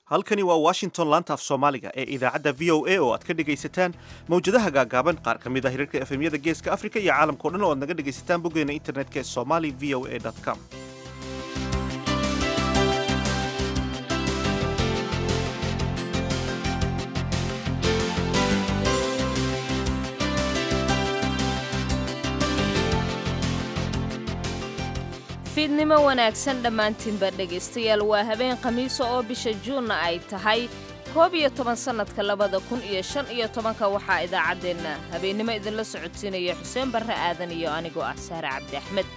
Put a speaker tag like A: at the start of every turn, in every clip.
A: halkani waa washington laanta af soomaaliga ee idaacadda v o a oo aad ka dhegaysataan mawjadaha gaagaaban qaar ka mid a hirarka efemyada geeska afrika iyo caalamkao dhan oo aad naga dhegaysataan boggeena internetka ee somali v o a com
B: fiidnimo wanaagsan dhammaantiinba dhegaystayaal waa habeen khamiisa oo bisha juunna ay tahay koob iyo toban sannadka labada kun iyo shan iyo tobanka waxaa idaacaddeenna habeennimo idinla socodsiinaya xuseen barre aadan iyo anigoo ah saare cabdi axmed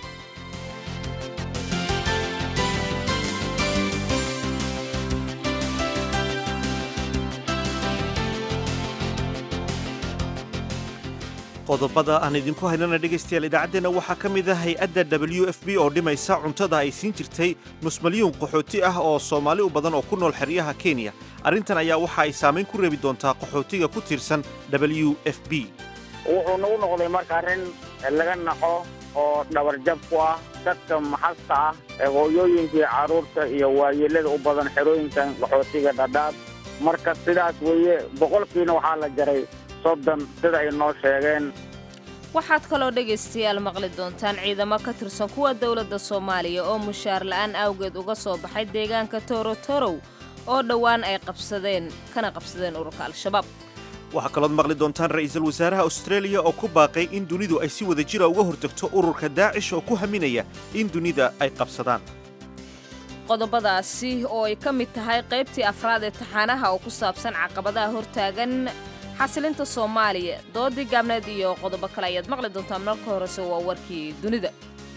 A: qodobada aan idinku haynana dhegaystayaal idaacaddeenna waxaa ka mid ah hay-adda w f b oo dhimaysa cuntada ay siin jirtay nus milyuun qaxooti ah oo soomaali u badan oo ku nool xeryaha kenya arrintan ayaa waxa ay saamayn ku reebi doontaa qaxootiga ku tiirsan w f b
C: wuxuu nagu noqday marka arrin laga naqo oo dhabarjab ku ah dadka maxasta ah ee hooyooyinkii carruurta iyo waayeellada u badan xerooyinkan qaxootiga dhadhaab marka sidaas weeye boqolkiina waxaa la jaray soddon sida ay noo sheegeen
B: waxaad kaloo dhegaystayaal maqli doontaan ciidamo ka tirsan kuwa dowladda soomaaliya oo mushaar la'aan awgeed uga soo baxay deegaanka toorotorow oo dhowaan ay qabsadeen kana qabsadeen ururka al-shabaab
A: waxaa kalood maqli doontaan ra'iisul wasaaraha austraeliya oo ku baaqay in dunidu ay si wada jira uga hortagto ururka daacish oo ku haminaya in dunida ay qabsadaan
B: qodobadaasi oo ay ka mid tahay qaybtii afraad ee taxaanaha oo ku saabsan caqabadaha hortaagan xasilinta soomaaliya doodii gaabneed iyo qodobo kale ayaad maqli doontaa marka horese waa warkii dunida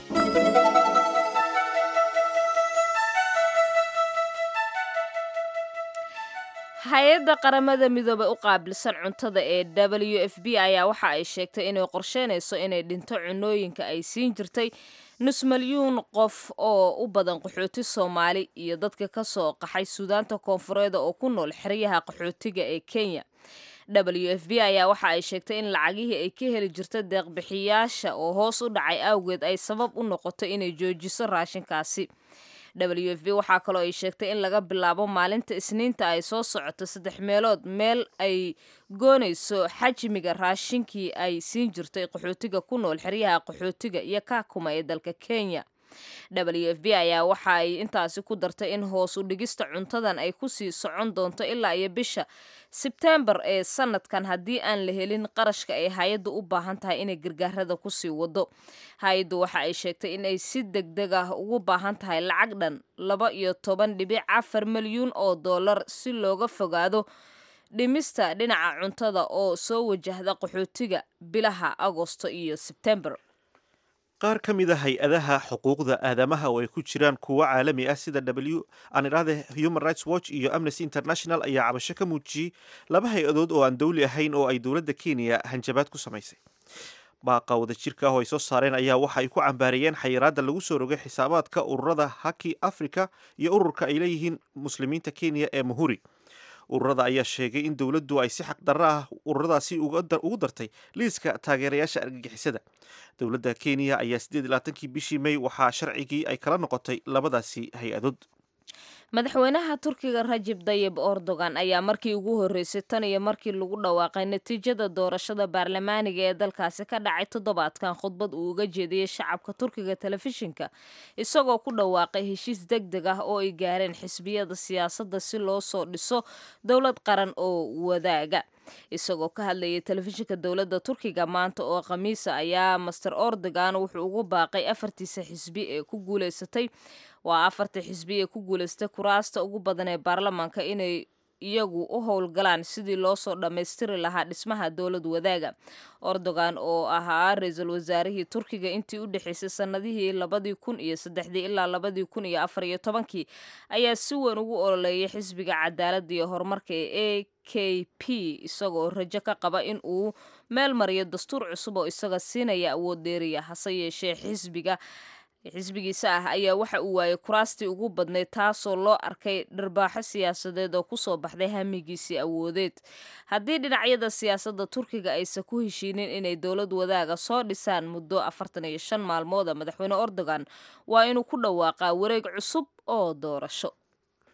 B: hay-adda qaramada midoobey u qaabilsan cuntada ee w f b ayaa waxa ay sheegtay inay qorsheynayso inay dhinto cunooyinka ay siin jirtay nus milyuun qof oo u badan qaxooti soomaali iyo dadka ka soo qaxay suudaanta koonfureed oo ku nool xeryaha qaxootiga ee kenya w f b ayaa waxa ay sheegtay in lacagihii ay ka heli jirta deeqbixiyaasha oo hoos u dhacay awgeed ay sabab u noqoto inay joojiso raashinkaasi w f b waxaa kaloo ay sheegtay in laga bilaabo maalinta isniinta ay soo socoto saddex meelood meel ay goonayso xajmiga raashinkii ay siin jirtay qaxootiga ku nool xeryaha qaxootiga iyo kaakuma ee dalka kenya w f b ayaa waxa ay intaasi ku dartay in hoos u dhigista cuntadan ay kusii socon doonto ilaa iyo bisha sebtembar ee sanadkan haddii aan la helin qarashka ay hay-addu u baahan tahay inay gargaarada kusii wado hay-addu waxa ay sheegtay in ay si deg deg ah ugu baahan tahay lacag dhan laba iyo toban dhibic afar milyuun oo dollar si looga fogaado dhimista dhinaca cuntada oo soo wajahda qaxootiga bilaha agosto iyo sebtembar
A: qaar ka mid a hay-adaha xuquuqda aadamaha oo ay ku jiraan kuwo caalami ah sida w aan idhaahde human rights watch iyo amnesty international ayaa cabasho ka muujiyey laba hay-adood oo aan dowli ahayn oo ay dowladda kenya hanjabaad ku samaysay baaqa wadajirka ah oo ay soo saareen ayaa waxa ay ku cambaariyeen xayiraadda lagu soo rogay xisaabaadka ururada haki africa iyo ururka ay leeyihiin muslimiinta kenya ee muhuri ururada ayaa sheegay in dowladdu ay si xaq darro ah ururadaasi ugu dartay liiska taageerayaasha argagixisada dowladda kenya ayaa siddeed iyo labaatankii bishii may waxaa sharcigii ay kala noqotay labadaasi hay-adood
B: madaxweynaha turkiga rajib dayib erdogan ayaa markii ugu horreysay tan iyo markii lagu dhawaaqay natiijada doorashada baarlamaaniga ee dalkaasi ka dhacay toddobaadkan khudbad uu uga jeediyey shacabka turkiga telefishinka isagoo ku dhawaaqay heshiis deg deg ah oo ay gaareen xisbiyada siyaasadda si loo soo dhiso dowlad qaran oo wadaaga isagoo ka hadlayay telefishinka dowladda turkiga maanta oo khamiisa ayaa master erdogan wuxuu ugu baaqay afartiisa xisbi ee ku guuleysatay waa afarta xisbi ee ku guulaystay kuraasta ugu badan ee baarlamaanka inay iyagu u howlgalaan sidii loo soo dhammaystiri lahaa dhismaha dowlad wadaaga erdogan oo ahaa ra-iisul wasaarihii turkiga intii u dhexaysay sannadihii labadii kun iyo saddexdii ilaa labadii kun iyo afar iyo tobankii ayaa si weyn ugu ololeeyay xisbiga cadaaladda iyo horumarka ee a k p isagoo rajo ka qaba in uu meel mariyo dastuur cusub oo isaga siinaya awood dheeriya hase yeeshee xisbiga xisbigiisa ah ayaa waxa uu waayay kuraastii ugu badnayd taasoo loo arkay dharbaaxo siyaasadeed oo kusoo baxday hamigiisii awoodeed haddii dhinacyada siyaasadda turkiga aysan ku heshiinin inay dowlad wadaaga soo dhisaan muddo afartan iyo shan maalmooda madaxweyne erdogan waa inuu ku dhawaaqaa wareeg cusub oo doorasho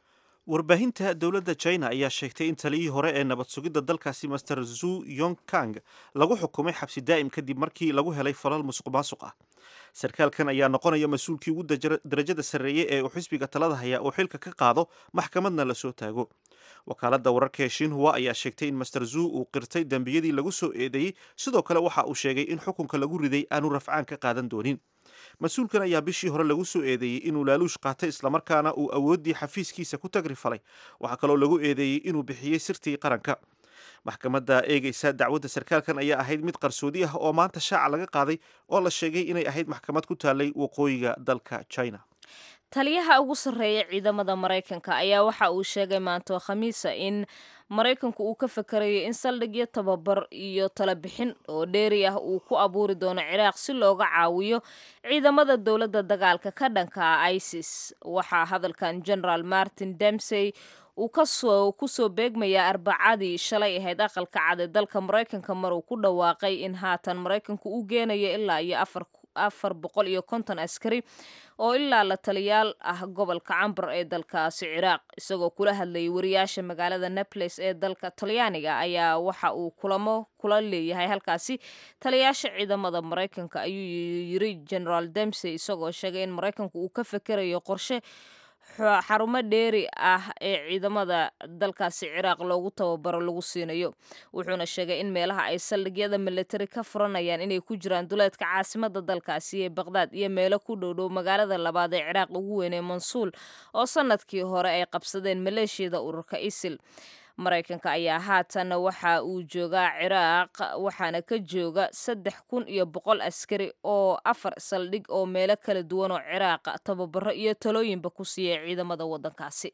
A: warbaahinta dowladda china ayaa sheegtay in taliyihii hore ee nabad sugidda dalkaasi master zu yong kang lagu xukumay xabsi daa'im kadib markii lagu helay falal musuq maasuq ah sarkaalkan ayaa noqonaya mas-uulkii ugu darajada sarreeyey ee uu xisbiga talada hayaa uu xilka ka qaado maxkamadna lasoo taago wakaaladda wararka ee shinhua ayaa sheegtay in master zu uu qirtay dembiyadii lagu soo eedeeyey sidoo kale waxa uu sheegay in xukunka lagu riday aanu rafcaan ka qaadan doonin mas-uulkan ayaa bishii hore lagu soo eedeeyey inuu laaluush qaatay islamarkaana uu awooddii xafiiskiisa ku tagri falay waxaa kaloo lagu eedeeyey inuu bixiyey sirtii qaranka maxkamadda eegeysa dacwadda sarkaalkan ayaa ahayd mid qarsoodi ah oo maanta shaaca laga qaaday oo la sheegay inay ahayd maxkamad ku taalay waqooyiga dalka china
B: taliyaha ugu sarreeya ciidamada maraykanka ayaa waxa uu sheegay maanto khamiisa in maraykanku uu ka fakarayo in saldhigyo tababar iyo talabixin oo dheeri ah uu ku abuuri doono ciraaq si looga caawiyo ciidamada dowladda dagaalka ka dhanka ah isis waxaa hadalkan generaal martin demsey uu kasoo kusoo beegmayaa arbacadii shalay ahayd aqalka cad ee dalka maraykanka mar uu ku dhawaaqay in haatan maraykanku u geenayo ilaa iyo afar afar boqol iyo konton askari oo ilaa la taliyaal ah gobolka cambar ee dalkaasi ciraaq isagoo kula hadlayay wariyaasha magaalada naples ee dalka talyaaniga ayaa waxa uu kulamo kula leeyahay halkaasi taliyaasha ciidamada maraykanka ayuu yiri generaal demsey isagoo sheegay in maraykanku uu ka fekerayo qorshe xarumo dheeri ah ee ciidamada dalkaasi ciraaq loogu tababaro lagu siinayo wuxuuna sheegay in meelaha ay saldhigyada militari ka furanayaan inay ku jiraan duleedka caasimada dalkaasi ee baqdaad iyo meelo ku dhowdhow magaalada labaad ee ciraaq ugu weyn ee mansuul oo sanadkii hore ay qabsadeen maleeshiyada ururka isil maraykanka ayaa haatan waxa uu joogaa ciraaq waxaana ka jooga saddex kun iyo boqol askari oo afar saldhig oo meelo kala duwan oo ciraaqa tababaro iyo talooyinba ku siiyay ciidamada waddankaasi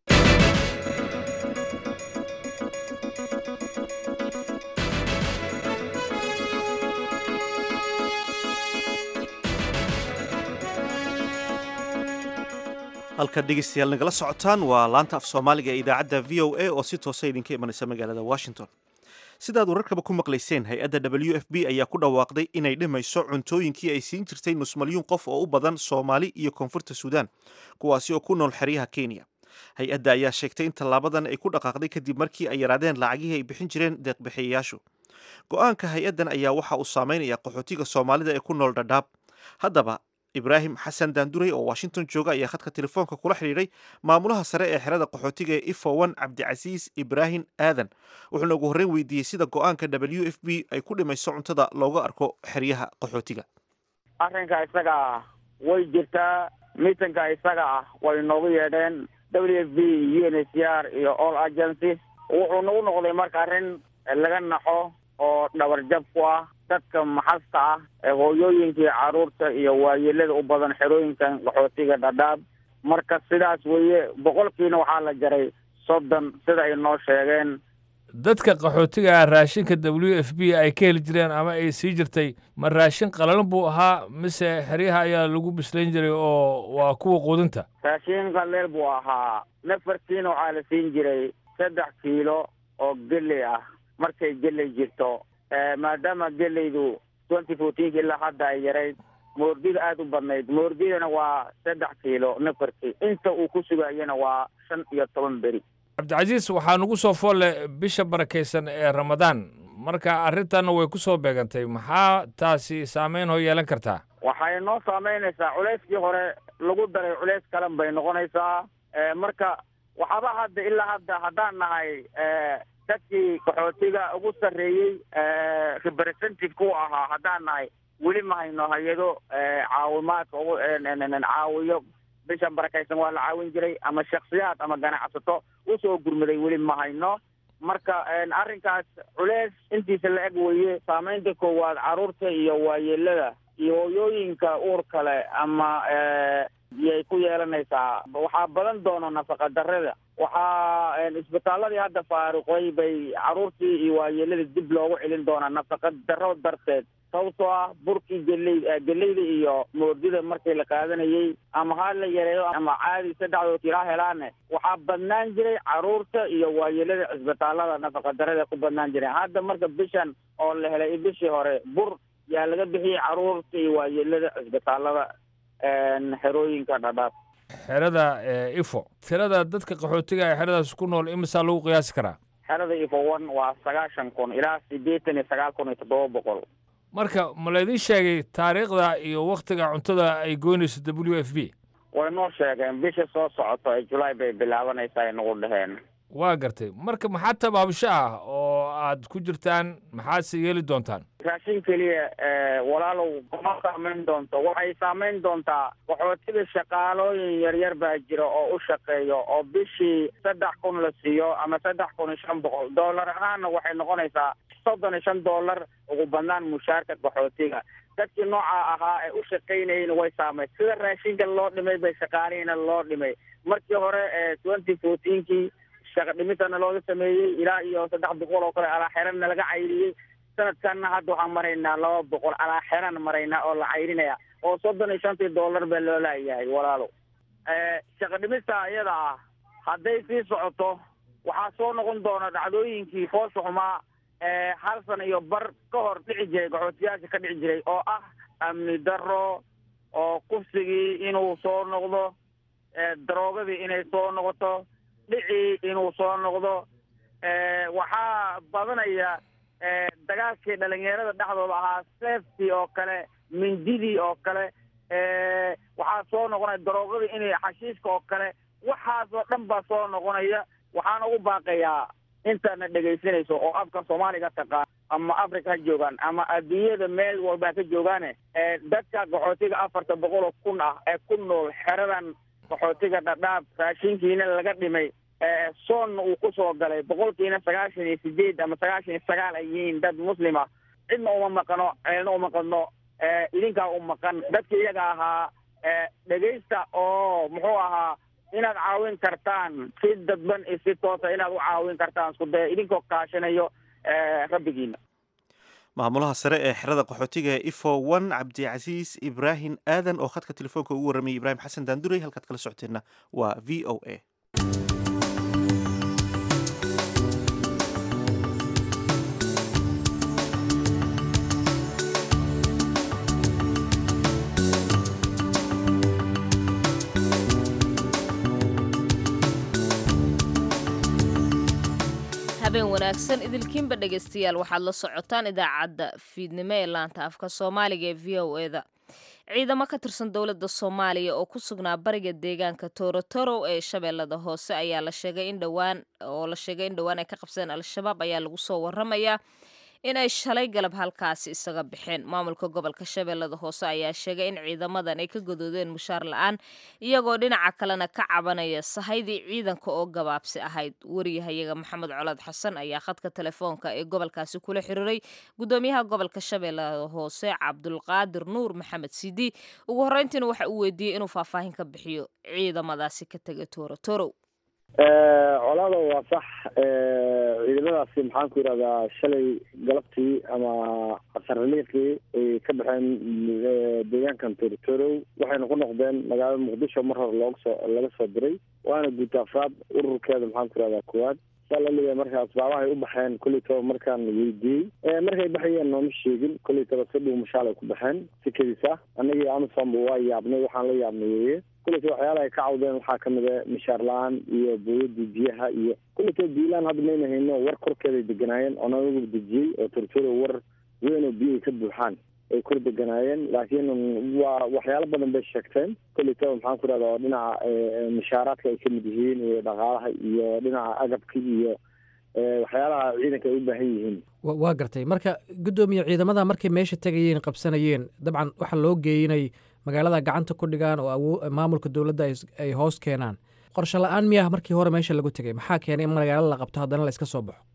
A: halkaad dhegeystayaal nagala socotaan waa laanta af soomaaliga ee idaacadda v o a oo si toosa idinka imanaysa magaalada washington sidaad wararkaba ku maqlayseen hay-adda w f b ayaa ku dhawaaqday inay dhimayso cuntooyinkii ay siin jirtay nus malyuun qof oo u badan soomaali iyo koonfurta suudaan kuwaasi oo ku nool xeryaha kenya hay-adda ayaa sheegtay in tallaabadan ay ku dhaqaaqday kadib markii ay yaraadeen lacagihii ay bixin jireen deeqbixiyayaashu go-aanka hay-addan ayaa waxa uu saameynaya qaxootiga soomaalida ee ku nool dhadhaab haddaba ibraahim xasan daanduray oo washington jooga ayaa khadka telefoonka kula xidhiidhay maamulaha sare ee xerada qaxootiga ee ifowan cabdicasiis ibraahim aadan wuxuuna ugu horreyn weydiiyey sida go-aanka w f b ay ku dhimayso cuntada looga arko xeryaha qaxootiga
C: arrinka isaga ah way jirtaa miitanka isaga ah way noogu yeedheen w f b u n h c r iyo all agencies wuxuu nagu noqday marka arrin laga naxo oo dhabarjab ku ah dadka maxasta ah ee hooyooyinkii carruurta iyo waayeelada u badan xerooyinkan qaxootiga dhadhaab marka sidaas weeye boqolkiina waxaa la jaray soddon sida ay noo sheegeen
D: dadka qaxootiga ah raashinka w f b ay ka heli jireen ama ay sii jirtay ma raashin qalalan buu ahaa mise xeryaha ayaa lagu bislayn jiray oo waa kuwa quudinta
C: raashin qaleel buu ahaa nafarkiina waxaa la siin jiray saddex kiilo oo geley ah markay geley jirto maadaama gelaydu twenty fourteenka ilaa hadda ay yarayd moordida aada u badnayd moordidana waa saddex kiilo nafarkii inta uu ku sugayana waa shan iyo toban beri
D: cabdicasiis waxaa nugu soo foolle bisha barakaysan ee ramadaan marka arrintanna way ku soo beegantay maxaa taasi saameyn hoo yeelan kartaa
C: waxay noo saameynaysaa culeyskii hore lagu daray culeys kalan bay noqonaysaa marka waxaaba hadda ilaa hadda haddaan nahay dadkii qaxootiga ugu sarreeyey representative ku ahaa haddaan nahay weli ma hayno hay-ado caawimaadka ugu caawiyo bishan barakaysan waa la caawin jiray ama shaksiyaad ama ganacsato usoo gurmaday weli ma hayno marka arrinkaas culeys intiisa la eg weeye saameynta koowaad carruurta iyo waayeelada iyo hooyooyinka uur kale ama yay ku yeelanaysaa waxaa badan doono nafaqa darrada waxaa isbitaaladii hadda faaruqay bay carruurtii iyo waayeeladii dib loogu celin doonaa nafaqa darro darteed sababtoo ah burkii geley geleyda iyo moordida markii la qaadanayey ama ha la yareeyo ama caadi saddexdood kilaa helaane waxaa badnaan jiray carruurta iyo waayeelada cisbitaalada nafaqa darrada ku badnaan jireen hadda marka bishan oo la helay bishii hore bur yaa laga bixiyey carruurta iyo waayeelada cisbitaalada xerooyinka dhadhaab
D: xerada ifo tirada dadka qaxootiga ee xeradaas ku nool imisaa lagu qiyaasi karaa
C: xerada ifo one waa sagaashan kun ilaa siddeetan iyo sagaal kun iyo toddoba boqol
D: marka ma laydin sheegay taariikhda iyo waktiga cuntada ay goynayso w f b
C: way noo sheegeen bisha soo socoto ee julaay bay bilaabanaysaa ay nagu dhaheen
D: waa gartay marka maxaa tabaabsho ah oo aad ku jirtaan maxaadse yeeli doontaan
C: raashin keliya walaalow kuma saamayn doonto waxay saamayn doontaa qaxootiga shaqaalooyin yaryar baa jira oo u shaqeeyo oo bishii saddex kun la siiyo ama saddex kun iyo shan boqol dollar ahaanna waxay noqonaysaa soddon iyo shan dollar ugu badnaan mushaarka qaxootiga dadkii noocaa ahaa ee u shaqaynayeyna way saamay sida raashinka loo dhimay bay shaqaalihiina loo dhimay markii hore ee twenty fourteenkii shaqa dhimitana looga sameeyey ilaa iyo saddex boqol oo kale alaaxeranna laga cayriyey sanadkanna hadda waxaan maraynaa laba boqol alaaxeran maraynaa oo la cayrinaya oo soddon iyo shantii dollar baa loo laayahay walaalo shaqa dhimista iyada ah hadday sii socoto waxaa soo noqon doona dhacdooyinkii foosha xumaa hal sana iyo bar ka hor dhici jiray qaxootiyaasha ka dhici jiray oo ah amni darro oo kufsigii inuu soo noqdo daroogadii inay soo noqoto dhicii inuu soo noqdo waxaa badanaya dagaalkii dhalinyarada dhexdooda ahaa safety oo kale mindidii oo kale waxaa soo noqonaya daroogadii inay xashiiska oo kale waxaasoo dhan baa soo noqonaya waxaana ugu baaqayaa intaadna dhegaysanayso oo afka soomaaliga taqaan ama africa ha joogaan ama adduunyada meel walba ha ka joogaane dadka qaxootiga afarta boqol oo kun ah ee ku nool xeradan qaxootiga dhadhaab raashinkiina laga dhimay soonna uu kusoo galay boqolkiina sagaashan iyo sideed ama sagaashan iyo sagaal ay yihiin dad muslima cidna uma maqano ceelna uma qadno idinkaa u maqan dadka iyaga ahaa dhegaysta oo muxuu ahaa inaad caawin kartaan si dadban iyo si toosa inaad u caawin kartaan isku daya idinkoo kaashanayo rabbigiina
A: maamulaha sare ee xerada qaxootiga ee ifo one cabdicasiis ibraahim aadan oo khadka telefoonka ugu warramayay ibraahim xasan daanduray halkaad kala socoteenna waa v o a
B: habeen wanaagsan idilkiinba dhegaystayaal waxaad la socotaan idaacadda fiidnimo ee laanta afka soomaaliga ee v o eda ciidamo ka tirsan dowladda soomaaliya oo ku sugnaa bariga deegaanka torotoro ee shabeellada hoose ayaa la sheegay in dhowaan oo la sheegay in dhowaan ay ka qabsadeen al-shabaab ayaa lagu soo waramayaa in ay shalay galab halkaasi isaga baxeen maamulka gobolka shabeellada hoose ayaa sheegay in ciidamadan ay ka godoodeen mushaar la-aan iyagoo dhinaca kalena ka cabanaya sahaydii ciidanka oo gabaabsi ahayd wariyahayaga maxamed colaad xasan ayaa khadka telefoonka ee gobolkaasi kula xiriiray gudoomiyaha gobolka shabeellada hoose cabdulqaadir nuur maxamed sidi ugu horreyntiina waxa uu weydiiyey inuu faahfaahin ka bixiyo ciidamadaasi ka tegay toorotorow
E: colaada waa sax ciidamadaasi maxaan ku yidhahdaa shalay galabtii ama casarliiqii ay ka baxeen deegaankan torotorow waxayna ku noqdeen magaalada muqdisho mar hore looga soo laga soo diray waana guud afraad ururkeeda maxaan ku yidhahdaa kuwaad saa la leeyahay marka asbaabahay u baxeen kolleytaba markaan weydiiyey markay baxayeen nooma sheegin kolleytaba si dhow mashaal ay ku baxeen si kedis ah annagii amisonba waa yaabnay waxaan la yaabnay weeye kulleyta waxyaalaha ay ka cawdeen waxaa kamid a mishaar la-aan iyo booyadii biyaha iyo kulleyta biilaan hadda mayna hayno war korkeeday deganaayeen oo nanagu dejiyey oo tortoro war weyn oo biyahay ka buuxaan ay kor deganaayeen laakiin waa waxyaalo badan bay sheegteen kolleytaba maxaan ku rahda oo dhinaca mishaaraadka ay kamid yihiin iyo dhaqaalaha iyo dhinaca agabka iyo waxyaalaha ciidanka ay u baahan yihiin
F: waa gartay marka guddoomiye ciidamada markay meesha tegayeen qabsanayeen dabcan waxaa loo geeyey inay magaalada gacanta ku dhigaan oo awo maamulka dowladda ay hoos keenaan qorshe la-aan miyaa markii hore meesha lagu tegay maxaa keenay in magaalada la qabto haddana la iska soo baxo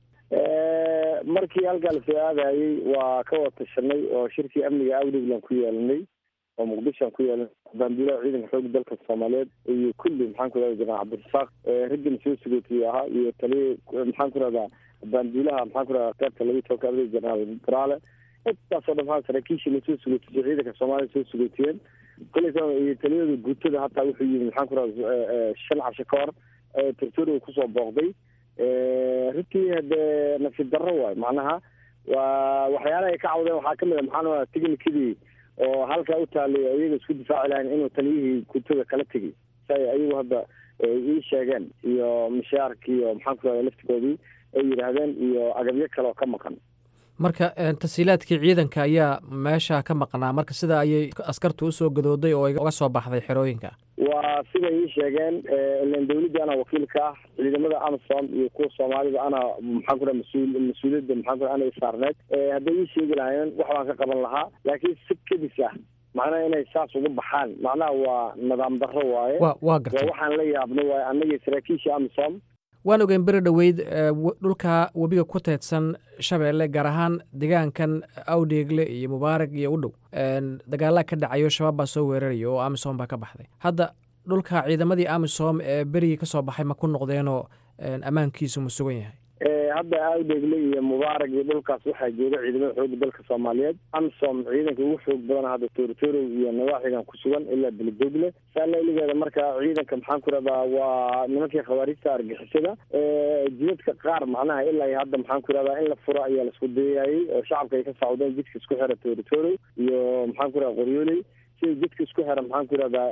E: markii halkaa lasoo aadayey waa ka wada tashanay oo shirkii amniga awdhiglan ku yeelanay oo muqdishoan ku yeelanay baanduulaha ciidanka xooga dalka soomaaliyeed iyo kulli maxaan ku rahda jenaraal cabdirasaaq raggan soo sugootiyey ahaa iyo taliya maxaan ku rahdaa baanduulaha maxaan ku rahdaa qaybta lagu toka abday jenaraal garaale intaasoo dhan maa saraakiishii lasoo sugootiyo ciidanka soomaaliya soo sugootiyeen kolleyta iyo taliyada guutada hataa wuxuu yimi maxaan ku rahda shan casho ka hor tortoro kusoo booqday runtii hadee nasiib darro waay macnaha waa waxyaalaha ay ka cawdeen waxaa kamid a maxaan technicadii oo halkaa u taalay iyaga isku difaaci lahayn inuu taliyihii kutuga kala tegay si ay ayagu hadda ii sheegeen iyo mishaarki iyo maxaan ku rahda laftigoodii ay yidhaahdeen iyo agabyo kale oo ka maqan
F: marka tasiilaadkii ciidanka ayaa meesha ka maqnaa marka sida ayay askartu usoo gadooday oo uga soo baxday xerooyinka
E: waa siday ii sheegeen ilan dawladda anaa wakiilka ah ciidamada amsom iyo kuwa soomaalida ana maxaan ku raha mas-uul mas-uuliyadda maxaan ku raha ana isaarneed hadday ii sheegi lahaayeen wax baan ka qaban lahaa laakiin si kedis ah macnaha inay saas uga baxaan macnaha waa nidaam darro waaye
F: wa waa gartay
E: waa waxaan la yaabno waaye annagii saraakiisha amsom
F: waan ogeyn beri dhoweyd dhulka webiga ku teedsan shabeelle gaar ahaan deegaankan awdheegle iyo mubaarag iyo u dhow dagaalaa ka dhacayo shabaab baa soo weeraraya oo amisom baa ka baxday hadda dhulka ciidamadii amisom ee berigii ka soo baxay ma ku noqdeenoo ammaankiisu ma sugan yahay
E: hadda awdheegle iyo mubaarag iyo dhulkaas waxaa jooga ciidamada xooga dalka soomaaliyeed amsom ciidanka ugu xoog badana hadda toorotorow iyo nawaaxigan ku sugan ilaa beledogle saalailigeeda marka ciidanka maxaan ku rahdaa waa nimankii khawaarijta argixisada jidadka qaar macnaha ilaa iyo hadda maxaan ku rahdaa in la furo ayaa laisku dayayay oo shacabka ay ka sacdeen jidka isku xira toorotorow iyo maxaan ku rahda qoryooley sida jidka isku xira maxaan ku rahdaa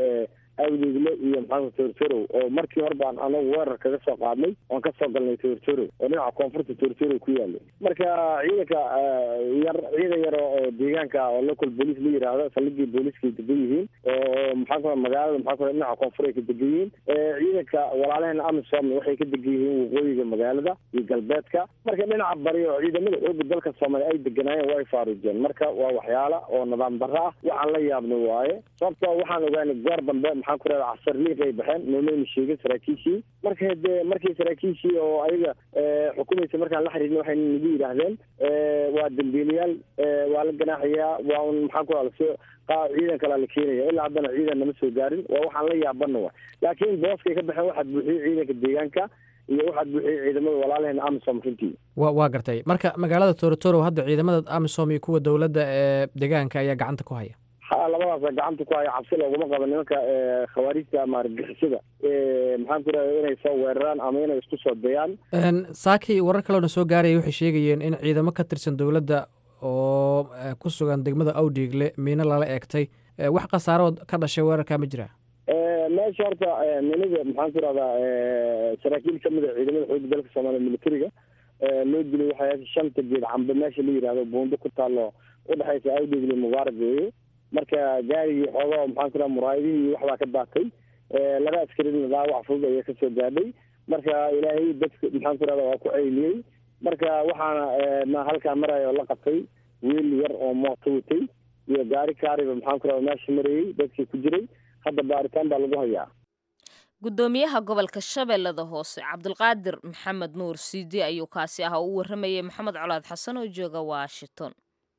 E: awdeegle iyo maxaa toortorow oo markii hore baan anagu weerar kaga soo qaadnay oon ka soo galnay toortorow oo dhinaca koonfurta toortorow ku yaalay marka ciidanka yar ciidan yar oo deegaanka oo local police la yidhaahdo saldhigii booliiskay degan yihiin oo maxaa ku magaalada maxaa ku dhinaca koonfur ay ka degan yihiin ciidanka walaalaheena amisom waxay ka degan yihiin waqooyiga magaalada iyo galbeedka marka dhinaca bari oo ciidamada xooga dalka soomaaliya ay deganaayeen way faaruujeen marka waa waxyaala oo nidaam darro ah waxaan la yaabna waaye sababtoo waxaan ogaanay goor dambe maxaan ku rahda casar liiq ay baxeen nooleyna sheegay saraakiishii marka dee markii saraakiishii oo ayaga xukumaysa markaan la xiriirna waxay nagu yidhaahdeen waa dambiilayaal waa la ganaaxayaa waa un maxaan ku rahda lasoo ciidan kalaa la keenaya ilaa haddana ciidan nama soo gaarin waa waxaan la yaabana wa laakiin booskay ka baxeen waxaad buuxiyey ciidanka deegaanka iyo waxaad buuxiyey ciidamada walaalaheena amisom runtii
F: wa waa gartay marka magaalada toorotoro hadda ciidamada amisom iyo kuwa dowladda ee deegaanka ayaa gacanta ku haya
E: ha labadaasa gacanta ku haya cabsi looguma qabo nimanka khawaarijta ama argixisada maxaan ku rahda inay soo weeraraan ama inay isku soo dayaan
F: saaki warar kaleona soo gaaraya waxay sheegayeen in ciidamo ka tirsan dowladda oo ku sugan degmada awdhiigle miino lala eegtay wax khasaarood ka dhashay weerarkaa ma jiraa
E: meesha horta minida maxaan ku rahdaa saraakiil kamid a ciidamada xooga dalka soomaaliya militariga loo dilay waxay shanta geed cambe meesha la yidhahdo buundo ku taalo udhexaysa awdhiigle mubaarak weeye marka gaarigii xoogaa maxaan ku raha muraayadihii waxbaa ka daatay laba askarina dhaawac fudud ayaa kasoo gaadhay marka ilaahay dadka maxaan ku rahda waa ku ceyliyey marka waxaana halkaa maraya oo la qabtay wiil yar oo mooto watay iyo gaari kaariba maxaan ku rahda meesha marayey dadkii ku jiray hadda baaritaan baa lagu hayaa
B: gudoomiyaha gobolka shabeellada hoose cabdulqaadir maxamed nuur siidi ayuu kaasi ah oo u waramayay maxamed colaad xasan oo jooga washington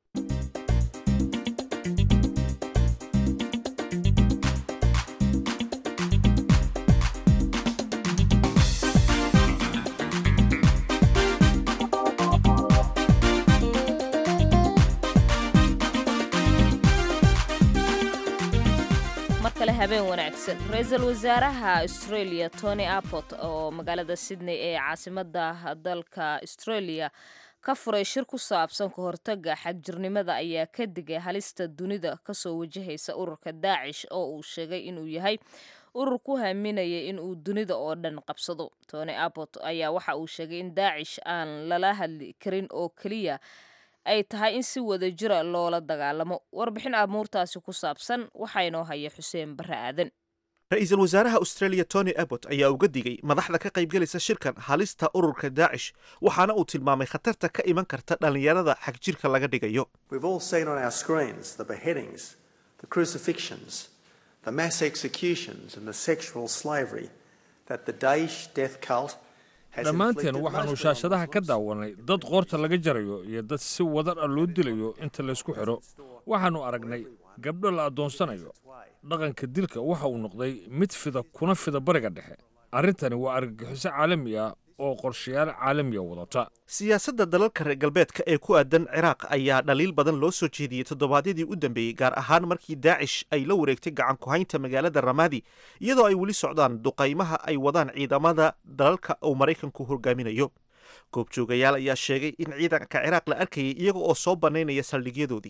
B: habeen wanaagsan ra-iisul wasaaraha australia tony apot oo magaalada sydney ee caasimada dalka australia ka furay shir ku saabsan ka hortaga xagjirnimada ayaa ka digay halista dunida kasoo wajahaysa ururka daacish oo uu sheegay inuu yahay urur ku haminaya in uu dunida oo dhan qabsado tony apot ayaa waxa uu sheegay in daacish aan lala hadli karin oo keliya ay tahay in si wada jira loola dagaalamo warbixin amuurtaasi ku saabsan waxaa inoo haya xuseen barre aadan
A: ra-iisul wasaaraha australia tony abbot ayaa uga digay madaxda ka qaybgelaysa shirkan halista ururka daacish waxaana uu tilmaamay khatarta ka iman karta dhallinyarada xagjirka laga dhigayo
D: dhammaanteen waxaannu shaashadaha ka daawanay dad qoorta laga jarayo iyo dad si wadar ah loo dilayo inta laysku xidho waxaannu aragnay gabdho la addoonsanayo dhaqanka dilka waxa uu noqday mid fida kuna fida bariga dhexe arrintani waa argagixiso caalami ah oo qorshayaal caalamiya wadata
A: siyaasadda dalalka reer galbeedka ee ku aadan ciraaq ayaa dhaliil badan loo soo jeediyey toddobaadyadii u dambeeyey gaar ahaan markii daacish ay la wareegtay gacan ku-haynta magaalada ramaadi iyadoo ay weli socdaan duqaymaha ay wadaan ciidamada dalalka uu maraykanku hogaaminayo goobjoogayaal ayaa sheegay in ciidanka ciraaq la arkayay iyaga oo soo bannaynaya saldhigyadoodii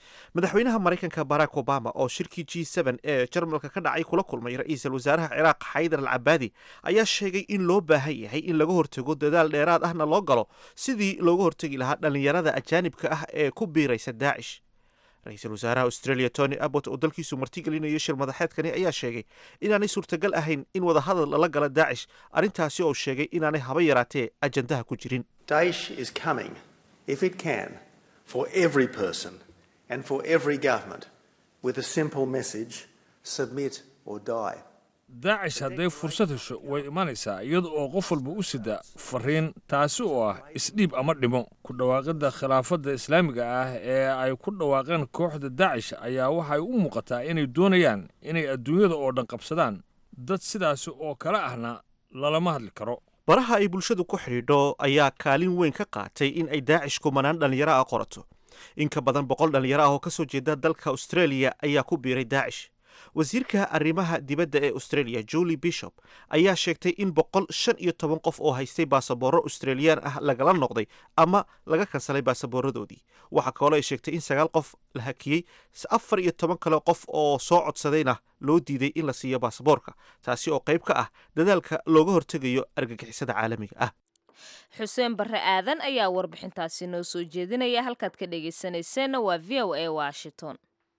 A: madaxweynaha maraykanka barack obama oo shirkii g n ee jarmalka ka dhacay kula kulmay ra-iisul wasaaraha ciraaq xaydar al cabaadi ayaa sheegay in loo baahan yahay in laga hortago dadaal dheeraad ahna loo galo sidii looga hortegi lahaa dhallinyarada ajaanibka ah ee ku biiraysa daacish ra-iisul wasaaraha australia tony abbot oo dalkiisu martigelinayo shir madaxeedkani ayaa sheegay inaanay suurtagal ahayn in wadahadal lala gala daacish arrintaasi oo sheegay inaanay haba yaraatee ajandaha ku jirin
G: Daesh is coming, if it can, for every person and for every government with a simple message submit or die.
D: daacish hadday fursad hesho way imanaysaa iyada oo qof walba u sida fariin taasi oo ah isdhiib ama dhimo ku dhawaaqidda khilaafadda islaamiga ah ee ay ku dhawaaqeen kooxda daacish ayaa waxay u muuqataa inay doonayaan inay adduunyada oo dhan qabsadaan dad sidaasi oo kale ahna lalama hadli karo
A: baraha ay bulshadu ku xidhiidho ayaa kaalin weyn ka qaatay in ay daacish kumanaan dhallinyaro ah qorato in ka badan boqol dhallinyaro ah oo ka soo jeeda dalka australia ayaa ku biiray daacish wasiirka arrimaha dibadda ee australia julie bishop ayaa sheegtay in boqol shan iyo toban qof oo haystay baasaboorro australiyaan ah lagala noqday ama laga kansalay baasaboorradoodii waxaa kaloo ay sheegtay in sagaal qof la hakiyey afar iyo toban kale qof oo soo codsadayna loo diiday in la siiyo baasaboorka taasi oo qayb ka ah dadaalka looga hortegayo argagixisada caalamiga ah
B: xuseen barre aadan ayaa warbixintaasi noo soo jeedinaya halkaad ka dhegaysanayseena waa v o a washington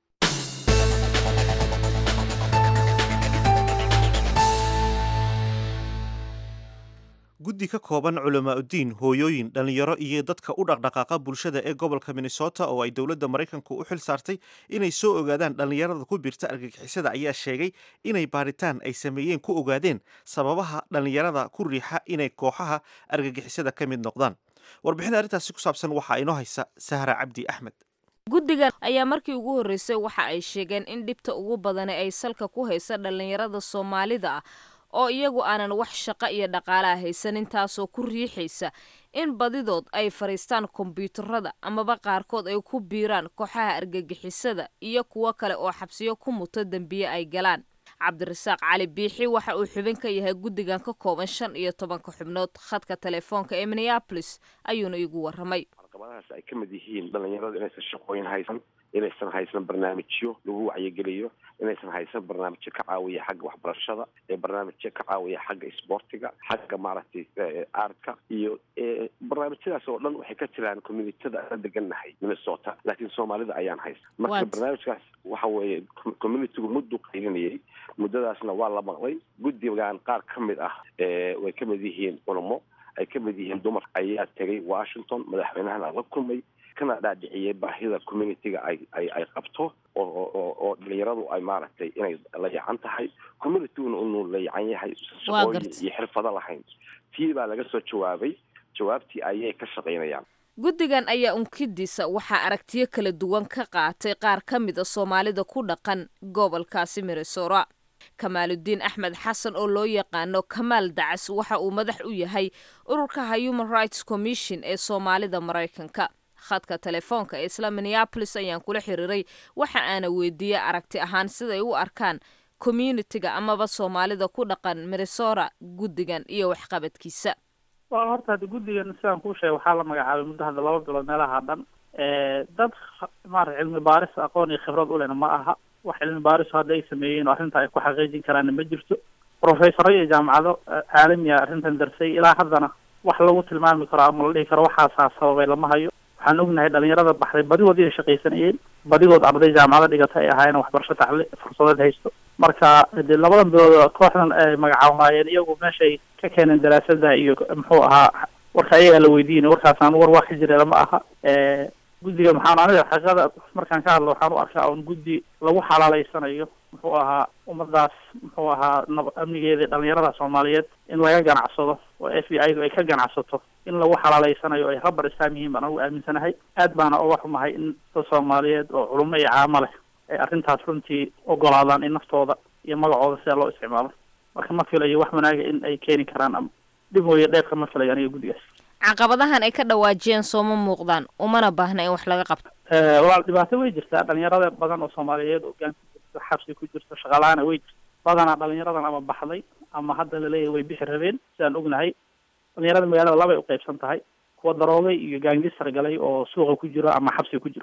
A: guddi ka kooban culamaa uddiin hooyooyin dhallinyaro iyo dadka u dhaqdhaqaaqa bulshada ee gobolka minnesota oo ay dowladda maraykanku u xil saartay inay soo ogaadaan dhallinyarada ku biirta argagixisada ayaa sheegay inay baaritaan ay sameeyeen ku ogaadeen sababaha dhallinyarada ku riixa inay kooxaha argagixisada ka mid noqdaan warbixin arrintaasi ku saabsan waxaa inoo haysa sahra cabdi axmed
B: guddigan ayaa markii ugu horreysay waxa ay sheegeen in dhibta ugu badani ay salka ku haysa dhallinyarada soomaalida ah oo iyagu aanan wax shaqo iyo dhaqaalaha haysanin taasoo ku riixaysa in badidood ay fadhiistaan kombyuutarada amaba qaarkood ay ku biiraan kooxaha argagixisada iyo kuwo kale oo xabsiyo ku muto dembiye ay galaan cabdirasaaq cali biixi waxa uu xubin ka yahay guddigan ka kooban shan iyo tobanka xubnood khadka telefoonka ee minneabolis ayuuna igu warramay
H: caqabadahaas ay ka mid yihiin dhallinyaradu inaysan shaqooyin haysan inaysan haysan barnaamijyo lagu wacyigeliyo inaysan haysan barnaamijyo ka caawiya xagga waxbarashada ee barnaamijyo ka caawiya xagga isboortiga xagga maaragtay aartka iyo barnaamijyadaas oo dhan waxay ka jiraan communityada aan degannahay minnesota laakiin soomaalida ayaan haysan marka barnaamijkaas waxa weeye communitygu muddu qaylinayay muddadaasna waa la maqlay guddigan qaar ka mid ah way ka mid yihiin culamo ay ka mid yihiin dumar ayaa tegay washington madaxweynahana la kulmay kana dhaadhiciyey baahida communityga ay ay ay qabto oo oo dhalinyaradu ay maaragtay inay layacan tahay communityguna inuu layacan yahay shaqooyin iyo xirfado lahayn tii baa laga soo jawaabay jawaabtii ayay ka shaqaynayaan
B: guddigan ayaa unkidiisa waxaa aragtiyo kala duwan ka qaatay qaar ka mid a soomaalida ku dhaqan gobolkaasi minnesota kamaaludiin axmed xasan oo loo yaqaano kamaal dacas waxa uu madax u yahay ururka human rights commission ee soomaalida maraykanka khadka telefoonka ee isla minneabolis ayaan kula xiriiray waxa aana weydiiyey aragti ahaan siday u arkaan communitiga amaba soomaalida ku dhaqan minnesota guddigan iyo waxqabadkiisa
I: waa horta hadda guddigan sidaan kuu sheegay waxaa la magacaabay muddo hadda laba bilood meelaha dhan dad maarata cilmi baaris aqoon iyo khibrad u lehna ma aha wax cilmi baarisu hadda ay sameeyeen oo arrinta ay ku xaqiijin karaanna ma jirto professoro iyo jaamacado caalamiya arrintan darsay ilaa haddana wax lagu tilmaami karo ama la dhihi karo waxaasaa sababay lama hayo waxaan ognahay dhalinyarada baxday badigood inay shaqaysanayeen badigood arday jaamacado dhigata ay ahaayeen waxbarasho tacli fursadeed haysto marka dee labadan bilood kooxdan ay magacaabaayeen iyagu meeshay ka keeneen daraasada iyo muxuu ahaa warka ayagaa la weydiinay warkaasaan war waa ka jira lama aha guddiga maxaan aniga xaqiiqada markaan ka hadlo waxaan u arkaa un guddi lagu xalaaleysanayo muxuu ahaa ummadaas muxuu ahaa nab amnigeeda dhalinyarada soomaaliyeed in laga ganacsado oo f b i du ay ka ganacsato in lagu xalaaleysanayo ay rabar islaam yihiin baan anugu aaminsanahay aad baana uga xumahay in dad soomaaliyeed oo culimo iyo caamo leh ay arrintaas runtii ogolaadaan in naftooda iyo magacooda sida loo isticmaalo marka ma filayo wax wanaaga in ay keeni karaan ama dhib mooye dheerka ma filayo aniga guddigaas
B: caqabadahan ay ka dhawaajiyeen sooma muuqdaan umana baahna in wax laga qabto
I: walaal dhibaato way jirtaa dhalinyarada badan oo soomaaliyeed oo gaan ku jirto xabsi ku jirto shaqalaana way jirta badanaa dhalinyaradan ama baxday ama hadda laleeyahay way bixi rabeen sidaan ognahay dhalinyarada magaalada labay uqeybsan tahay kuwa daroogay iyo gaangistar galay oo suuqa ku jiro ama xabsi ku jiro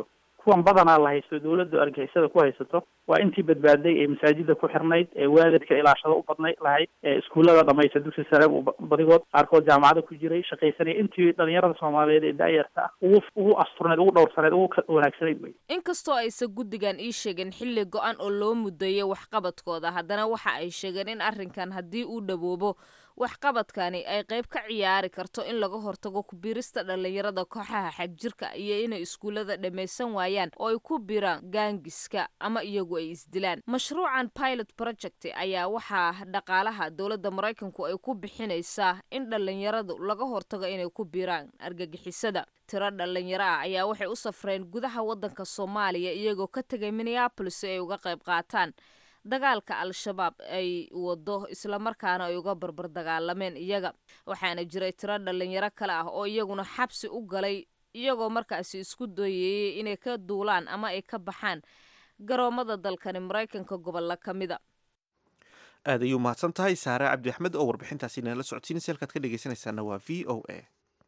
I: kuwan badanaa la haysto dawladdu argixisada ku haysato waa intii badbaaday ee masaajida ku xirnayd ee waalidka ilaashada u badnay lahayd ee iskuullada dhamaysta dugsi sare u ba- badigood qaarkood jaamacada ku jiray shaqaysanaya intii dhalinyarada soomaaliyeed ee da-yarta ah ugu ugu asturnayd ugu dhowrsaneyd ugu ka- wanaagsanayd wey
B: inkastoo aysan guddigan ii sheegin xilli go-an oo loo mudeeyay waxqabadkooda haddana waxa ay sheegeen in arrinkan haddii uu dhawoobo waxqabadkani ay qayb ka ciyaari karto in laga hortago ku biirista dhallinyarada kooxaha xagjirka iyo inay iskuullada dhammaysan waayaan oo ay ku biiraan gaangiska ama iyagu ay isdilaan mashruucan pilot project ayaa waxaa dhaqaalaha dowladda maraykanku ay ku bixinaysaa in dhallinyaradu laga hortago inay ku biiraan argagixisada tiro dhallinyaro ah ayaa waxay u safreen gudaha waddanka soomaaliya iyagoo ka tegay minneapolis si ay uga qayb qaataan dagaalka al-shabaab ay wado islamarkaana ay uga barbar dagaalameen iyaga waxaana jiray tiro dhallinyaro kale ah oo iyaguna xabsi u galay iyagoo markaasi isku dayeeyey inay ka duulaan ama ay ka baxaan garoomada dalkani maraykanka gobolla ka mida
A: aad ayuu mahadsan tahay saare cabdi axmed oo warbixintaasi inala socodsiinaysa halkaad ka dhegeysanaysaana waa v o a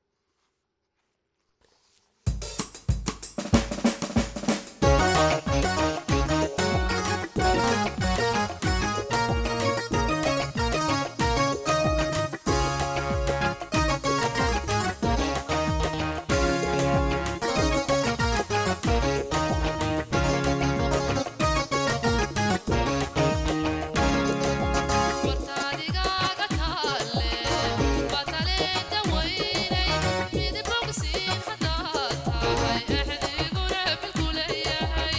J: wartaadigaaga taale bataleeda weynay midib bogsiin hadaad tahay exdiguna bilkuleeyahay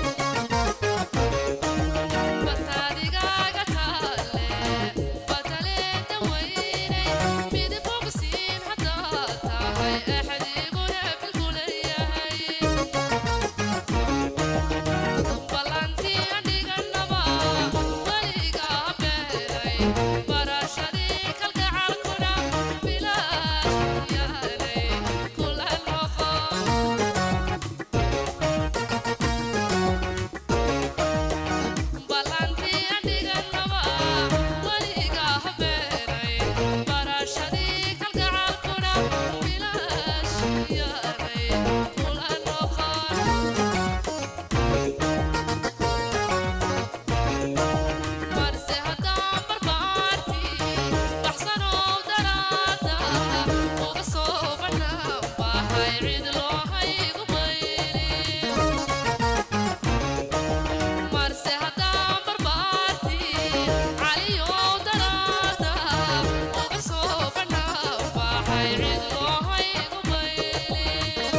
J: wartaadigaaga taale bataleeda weynay midib bogsiin hadaad tahay exdiguna bilkuleeyahay ballantii adhiganaba weliga beelay barashadii kalgacalkuna bilaash yaalay kula noqon ballantii adhiganaba weliga beelay barashadii kalgacalkuna bilaash yaalay kula noqon marse haddaan barbaartii baxsanow daraada uga soo banaan bahay cid loo haygu mayli marse haddaan barbaartii caliyow daraada uga soo banaan bahay cid loo haygu mayli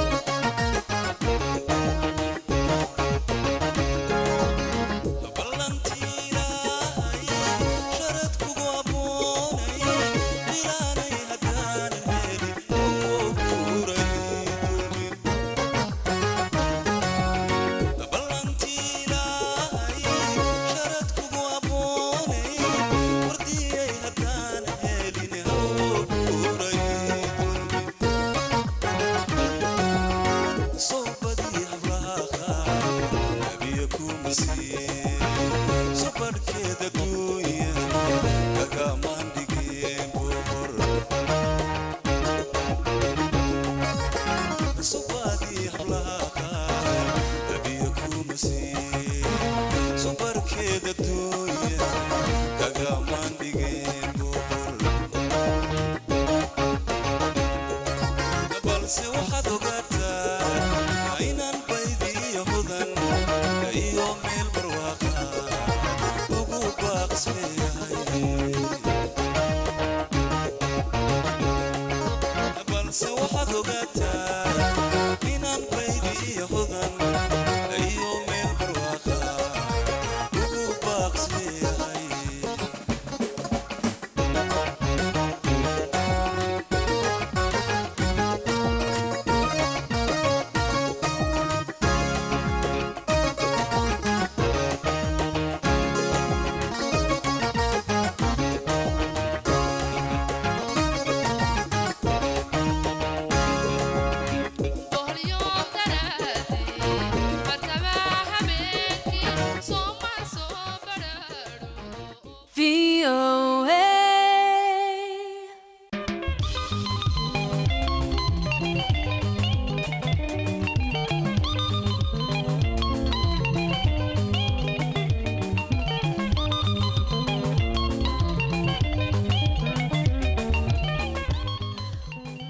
K: Subarkeeda duuya kagamaan dhigeen bobor subadii hablaha abiya kuma siin subarkeeda duuya kagamaan dhigeen bobor balse waxaad ogaataa inaan baydiyo hudan iyo meel barwaaqa ugu baaqsleeyahay balse waxaad ogaataa inaan baydiyo hudan iyo meel barwaaqa ugu baaqsleeyahay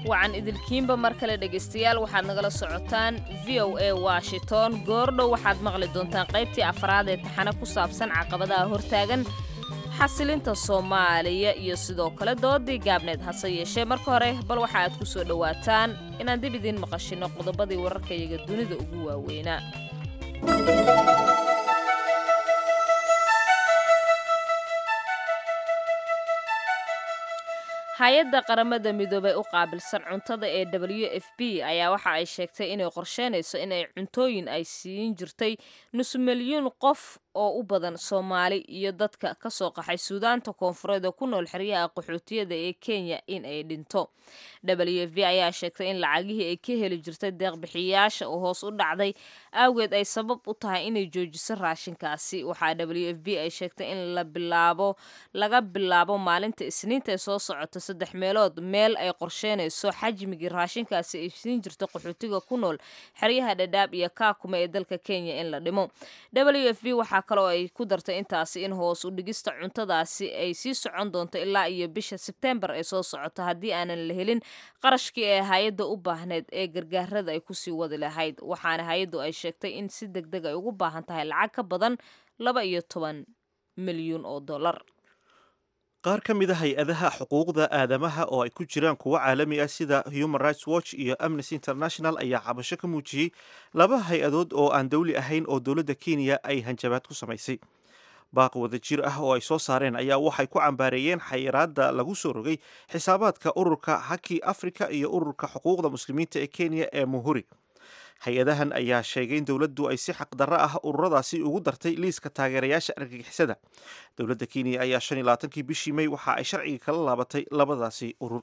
B: wacan idilkiinba mar kale dhegaystayaal waxaad nagala socotaan v o a washington goordhow waxaad maqli doontaan qaybtii afraad ee taxane ku saabsan caqabadaha hortaagan xasilinta soomaaliya iyo sidoo kale doodii gaabneed hase yeeshee marka hore bal waxa aad ku soo dhowaataan inaan dib idiin maqashino qodobadii wararkayaga dunida ugu waaweynaa hay-adda qaramada midoobey u qaabilsan cuntada ee w f b ayaa waxa ay sheegtay inay qorsheynayso inay cuntooyin ay siin jirtay nus milyuun qof oo u badan soomaali iyo dadka ka soo qaxay suudaanta koonfureed oo ku nool xeryaha qaxootiyada ee kenya in ay dhinto w f b ayaa sheegtay in lacagihii ay ka heli jirtay deeqbixiyayaasha oo hoos u dhacday awgeed ay sabab u tahay inay joojiso raashinkaasi waxaa w f b ay sheegtay in la bilaabo laga bilaabo maalinta isniinta ee soo socota saddex meelood meel ay qorsheynayso xajmigii raashinkaasi ay siin jirta qaxootiga ku nool xeryaha dhadhaab iyo kaakuma ee dalka kenya in la dhimo w f b waxaa kaloo ay ku dartay intaasi in hoos u dhigista cuntadaasi ay sii socon doonto ilaa iyo bisha sebtembar ee soo socota haddii aanan la helin qarashkii ee hay-adda u baahneyd ee gargaarada ay kusii wadi lahayd waxaana hay-addu ay sheegtay in si deg deg ay ugu baahan tahay lacag ka badan laba iyo toban milyuun oo dollar
A: qaar ka mid a hay-adaha xuquuqda aadamaha oo ay ku jiraan kuwo caalami ah sida human rights watch iyo amnesty international ayaa cabasho ka muujiyey laba hay-adood oo aan dowli ahayn oo dowladda kenya ay hanjabaad ku samaysay baaq wada jir ah oo ay soo saareen ayaa waxay ku cambaareeyeen xayiraadda lagu soo rogay xisaabaadka ururka haki africa iyo ururka xuquuqda muslimiinta ee kenya ee muhuri hay-adahan ayaa sheegay in dowladdu ay si xaqdarro ah ururadaasi ugu dartay liiska taageerayaasha argagixisada dowladda kenya ayaa shan iyo labaatankii bishii may waxa ay sharciga kala laabatay labadaasi urur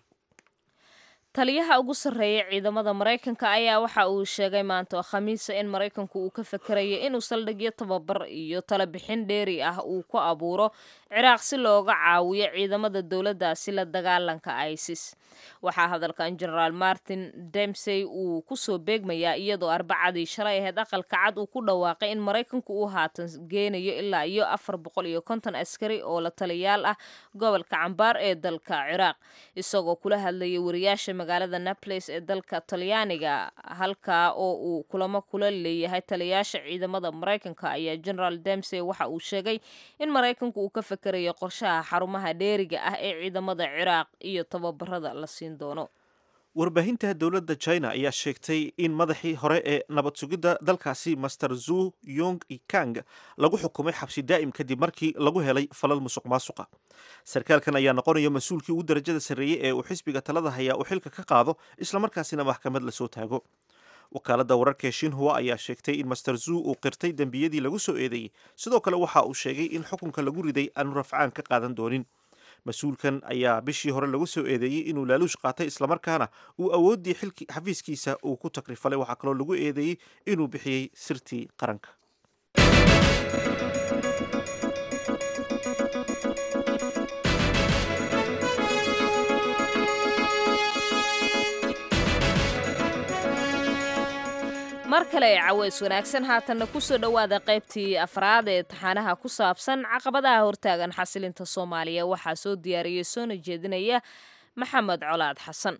B: taliyaha ugu sarreeya ciidamada maraykanka ayaa waxa uu sheegay maanta oo khamiisa in maraykanku uu ka fakerayo inuu saldhigyo tababar iyo talabixin dheeri ah uu ku abuuro ciraaq si looga caawiyo ciidamada dowladdaasi la dagaalanka isis waxaa hadalkan genaraal martin demsey uu kusoo beegmayaa iyadoo arbacadii shalay ahayd aqalka cad uu ku dhawaaqay in maraykanku uu haatan geenayo ilaa iyo afar boqol iyo konton askari oo la taliyaal ah gobolka cambaar ee dalka ciraaq isagoo kula hadlayay wariyaasha magaalada naples ee dalka talyaaniga halkaa oo uu kulamo kula leeyahay taliyaasha ciidamada maraykanka ayaa generaal demsey waxa uu sheegay in maraykanku uu ka fakerayo qorshaha xarumaha dheeriga ah ee ciidamada ciraaq iyo tababarada la siin doono
A: warbaahinta dowladda china ayaa sheegtay in madaxii hore ee nabad sugidda dalkaasi master zu yong ikang lagu xukumay xabsi daa'im kadib markii lagu helay falal musuq maasuqa sarkaalkan ayaa noqonaya mas-uulkii ugu darajada sarreeyey ee uu xisbiga talada hayaa uu xilka ka qaado islamarkaasina maxkamad lasoo taago wakaaladda wararka ee shinhua ayaa sheegtay in master zu uu qirtay dembiyadii lagu soo eedeeyey sidoo kale waxa uu sheegay in xukunka lagu riday aanu rafcaan ka qaadan doonin mas-uulkan ayaa bishii hore lagu soo eedeeyey inuu laaluush qaatay islamarkaana uu awooddii xilki xafiiskiisa uu ku takrifalay waxaa kaloo lagu eedeeyey inuu bixiyey sirtii qaranka
B: mar kale ee caweys wanaagsan haatanna kusoo dhowaada qaybtii afraad ee taxaanaha ku saabsan caqabadaha hortaagan xasilinta soomaaliya waxaa soo diyaariyey soona jeedinaya maxamed colaad xasan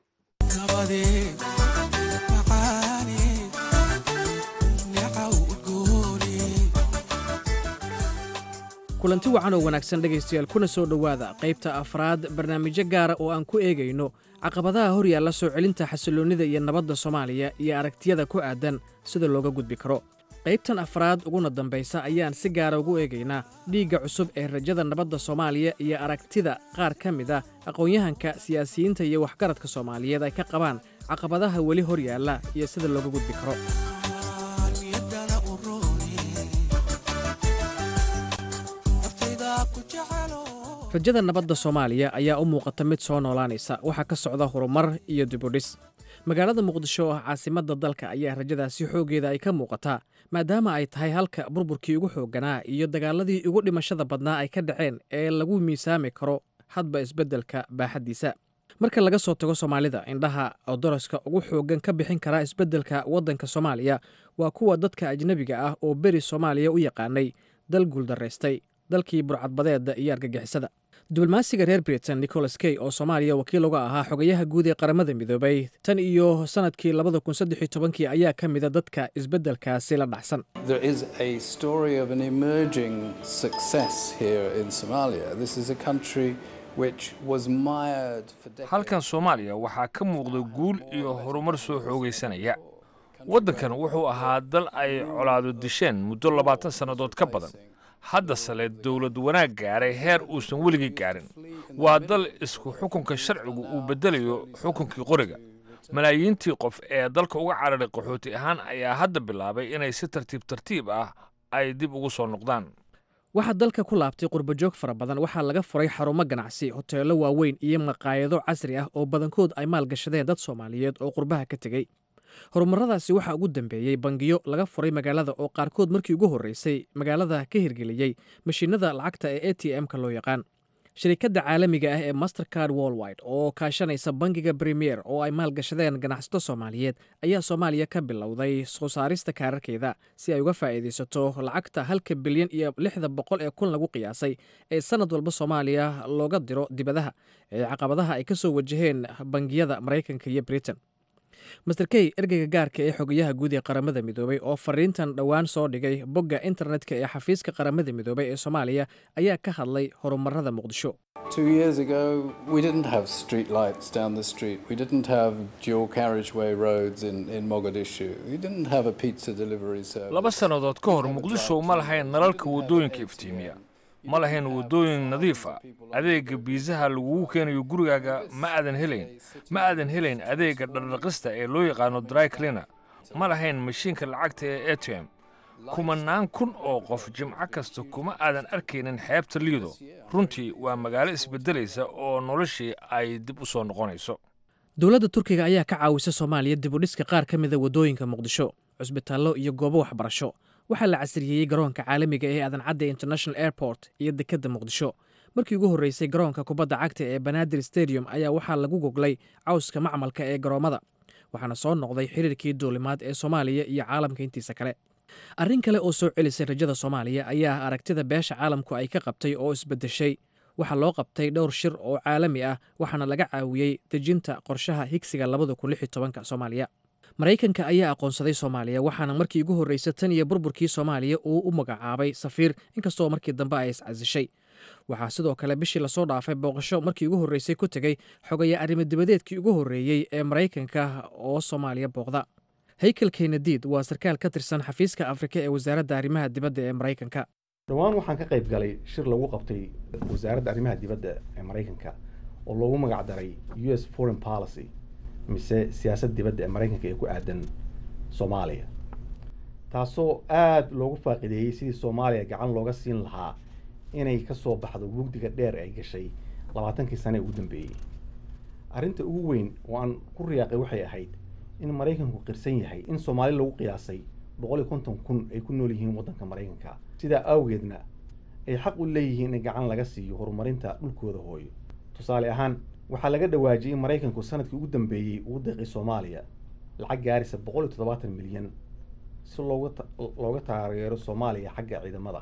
F: kulanti wacan oo wanaagsan dhegaystayaal kuna soo dhowaada qaybta afraad barnaamijyo gaara oo aan ku eegayno caqabadaha hor yaalla soo celinta xasilloonnida iyo nabadda soomaaliya iyo aragtiyada ku aadan sida looga gudbi karo qaybtan afraad uguna dambaysa ayaan si gaara ugu eegaynaa dhiigga cusub ee rajada nabadda soomaaliya iyo aragtida qaar ka mid ah aqoon-yahanka siyaasiyiinta iyo waxgaradka soomaaliyeed ay ka qabaan caqabadaha weli hor yaalla iyo sida looga gudbi karo rajada nabadda soomaaliya ayaa u muuqata mid soo noolaanaysa waxaa ka socda horumar iyo dibudhis magaalada muqdisho oo ah caasimadda dalka ayaa rajadaasi xooggeeda ay ka muuqataa maadaama ay tahay halka burburkii ugu xoogganaa iyo dagaaladii ugu dhimashada badnaa ay ka dhaceen ee lagu miisaami karo hadba isbeddelka baaxaddiisa marka laga soo tago soomaalida indhaha oo daraska ugu xooggan ka bixin karaa isbeddelka waddanka soomaaliya waa kuwa dadka ajnebiga ah oo beri soomaaliya u yaqaanay dal guuldaraystay dalkii burcadbadeedda iyo argagixisada diblomaasiga reer britain nicholas key oo soomaaliya wakiil uga ahaa xogayaha guud ee qaramada midoobay tan iyo sannadkii labada kun saddex iyo tobankii ayaa ka mida dadka isbeddelkaasi la dhacsan
L: There is a story of an emerging success here in Somalia. This is a country which was mired for decades.
D: halkan soomaaliya waxaa ka muuqda guul iyo horumar soo xoogaysanaya waddankan wuxuu ahaa dal ay colaado disheen muddo labaatan sannadood ka badan haddasele dowlad wanaag gaaray heer uusan weligii gaarin waa dal isku xukunka sharcigu uu beddelayo xukunkii qoriga malaayiintii qof ee dalka uga cararay qaxooti ahaan ayaa hadda bilaabay inay si tartiib tartiib ah ay dib ugu soo noqdaan
F: waxaa dalka ku laabtay qurbajoog fara badan waxaa laga furay xarumo ganacsi hoteello waaweyn iyo maqaayado casri ah oo badankood ay maalgashadeen dad soomaaliyeed oo qurbaha ka tegey horumarradaasi waxaa ugu dambeeyey bangiyo laga furay magaalada oo qaarkood markii ugu horreysay magaalada ka hirgeliyey mashiinada lacagta ee a t m-ka loo yaqaan shirikadda caalamiga ah ee mastercard worldwide oo kaashanaysa bangiga premier oo ay maalgashadeen ganacsato soomaaliyeed ayaa soomaaliya ka bilowday soo saarista kaararkeeda si ay uga faa'iidaysato lacagta halka bilyan iyo lixda boqol ee kun lagu qiyaasay ee sannad walba soomaaliya looga diro dibadaha ee caqabadaha ay ka soo wajaheen bangiyada maraykanka iyo britain master key ergeyga gaarka ee xogayaha guud ee qaramada midoobay oo fariintan dhowaan soo dhigay bogga internetka ee xafiiska qaramada midoobay ee soomaaliya ayaa ka hadlay horumarada muqdisho
L: Two years ago, we didn't have street lights down the street. We didn't have dual carriageway roads in, in Mogadishu. We didn't have a pizza delivery service.
D: laba sannadood ka hor muqdisho ma lahayn nalalka waddooyinka iftiimiya ma lahayn waddooyin nadiif ah adeegga biisaha lagugu keenayo gurigaaga ma aadan helayn ma aadan helayn adeegga dhardhaqista ee loo yaqaano dry cleaner ma lahayn mashiinka lacagta ee a t m kumanaan kun oo qof jimco kasta kuma aadan arkaynin xeebta liido runtii waa magaalo isbeddelaysa oo noloshii ay dib u soo noqonayso
F: dowladda turkiga ayaa ka caawisa soomaaliya dib u dhiska qaar ka mida waddooyinka muqdisho cusbitaallo iyo goobo waxbarasho waxaa la casriyeeyey garoonka caalamiga ee adancadda international airport iyo dekedda muqdisho markii ugu horreysay garoonka kubadda cagta ee banaadir stadium ayaa waxaa lagu goglay cawska macmalka ee garoommada waxaana soo noqday xiriirkii duulimaad ee soomaaliya iyo caalamka intiisa kale arrin kale oo soo celisay rajada soomaaliya ayaa aragtida beesha caalamku ay ka qabtay oo isbeddeshay waxaa loo qabtay dhowr shir oo caalami ah waxaana laga caawiyey dejinta qorshaha higsiga labada kun lix iyo tobanka soomaaliya maraykanka ayaa aqoonsaday soomaaliya waxaana markii ugu horreysay tan iyo burburkii soomaaliya uu u magacaabay safiir inkastoo markii dambe ay iscasishay waxaa sidoo kale bishii lasoo dhaafay booqasho markii ugu horreysay ku tegey xogaya arrimo dibadeedkii ugu horreeyey ee maraykanka oo soomaaliya booqda haykel kenadiid waa sarkaal ka tirsan xafiiska afrika ee wasaaradda arrimaha dibadda ee maraykanka
M: dhowaan waxaan ka qayb galay shir lagu qabtay wasaaradda arrimaha dibadda ee maraykanka oo loogu magac daray u s foreign policy mise siyaasadda dibadda ee maraykanka ee ku aadan soomaaliya taasoo aada loogu faaqideeyey sidii soomaaliya gacan looga siin lahaa inay ka soo baxdo mugdiga dheer ay gashay labaatankii sane ee ugu dambeeyey arrinta ugu weyn oo aan ku riyaaqay waxay ahayd in maraykanku qirsan yahay in soomaali lagu qiyaasay boqol iyo konton kun ay ku nool yihiin waddanka maraykanka sidaa awgeedna ay xaq u leeyihiin in gacan laga siiyo horumarinta dhulkooda hooyo tusaale ahaan waxaa laga dhawaajiyey in maraykanku sanadkii ugu dambeeyey uu deeqay soomaaliya lacag gaaraysa boqol iyo toddobaatan milyan si looga looga taageero soomaaliya xagga ciidamada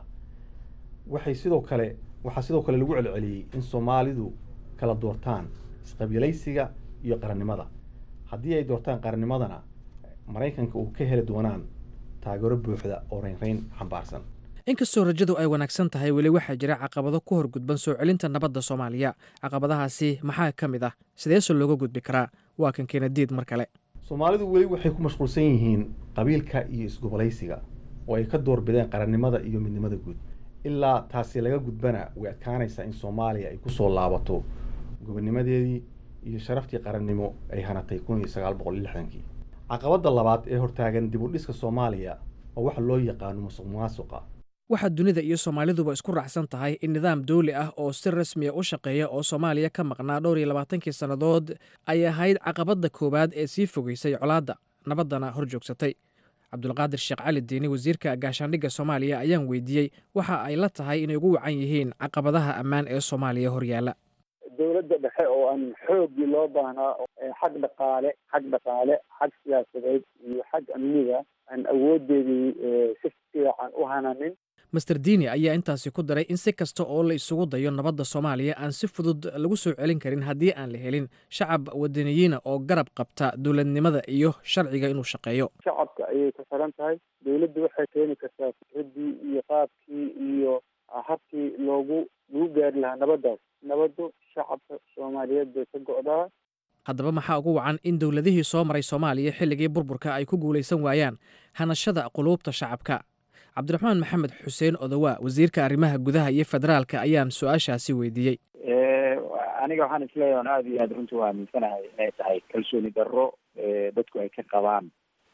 M: waxay sidoo kale waxaa sidoo kale lagu celceliyey in soomaalidu kala doortaan isqabiilaysiga iyo qarannimada haddii ay doortaan qarannimadana maraykanka uu ka heli doonaan taageero buuxda oo reynreyn xambaarsan
F: inkastoo rajadu ay wanaagsan tahay weli waxaa jira caqabado ku horgudban soo celinta nabadda soomaaliya caqabadahaasi maxaa ka mid ah sideese looga gudbi karaa waa kan kenadiid mar kale
M: soomaalidu weli waxay ku mashquulsan yihiin qabiilka iyo isgobolaysiga oo ay ka doorbideen qarannimada iyo midnimada guud ilaa taasi laga gudbana way adkaanaysaa in soomaaliya ay kusoo laabato gobonnimadeedii iyo sharaftii qarannimo ay hanatay kun iyo sagaal boqol iyo lixdankii caqabadda labaad ee hortaagan dib u dhiska soomaaliya oo waxa loo yaqaano musuq maasuqa
F: waxaa dunida iyo soomaaliduba isku raacsan tahay in nidaam dawli ah oo si rasmiya u shaqeeya oo soomaaliya ka maqnaa dhowr iyo labaatankii sannadood ay ahayd caqabadda koowaad ee sii fogeysay colaadda nabaddana hor joogsatay cabdulqaadir sheekh cali diini wasiirka gaashaandhigga soomaaliya ayaan weydiiyey waxa ay la tahay inay ugu wacan yihiin caqabadaha ammaan ee soomaaliya horyaala
E: dowladda dhexe oo aan xooggii loo baahnaa xag dhaqaale xag dhaqaale xag siyaasadeed iyo xag amniga aan awoodeedii si fiican u hananin
F: master diini ayaa intaasi ku daray in si kasta oo la isugu dayo nabadda soomaaliya aan si fudud lagu soo celin karin haddii aan la helin shacab wadaniyiina oo garab qabta dowladnimada iyo sharciga inuu shaqeeyo
N: shacabka ayay ku xiran tahay dowladda waxay keeni kartaa fikraddii iyo qaabkii iyo habkii loogu lagu gaari lahaa nabaddaas nabaddu shacabka soomaaliyeed bay ka go'daa
F: haddaba maxaa ugu wacan in dowladihii soo maray soomaaliya xilligii burburka ay ku guulaysan waayaan hanashada quluubta shacabka cabdiraxmaan maxamed xuseen odowaa wasiirka arrimaha gudaha iyo federaalka ayaan su-aashaasi weydiiyey
O: aniga waxaan isleeyahay on aada iyo aada runtii u aaminsanahay inay tahay kalsooni darro dadku ay ka qabaan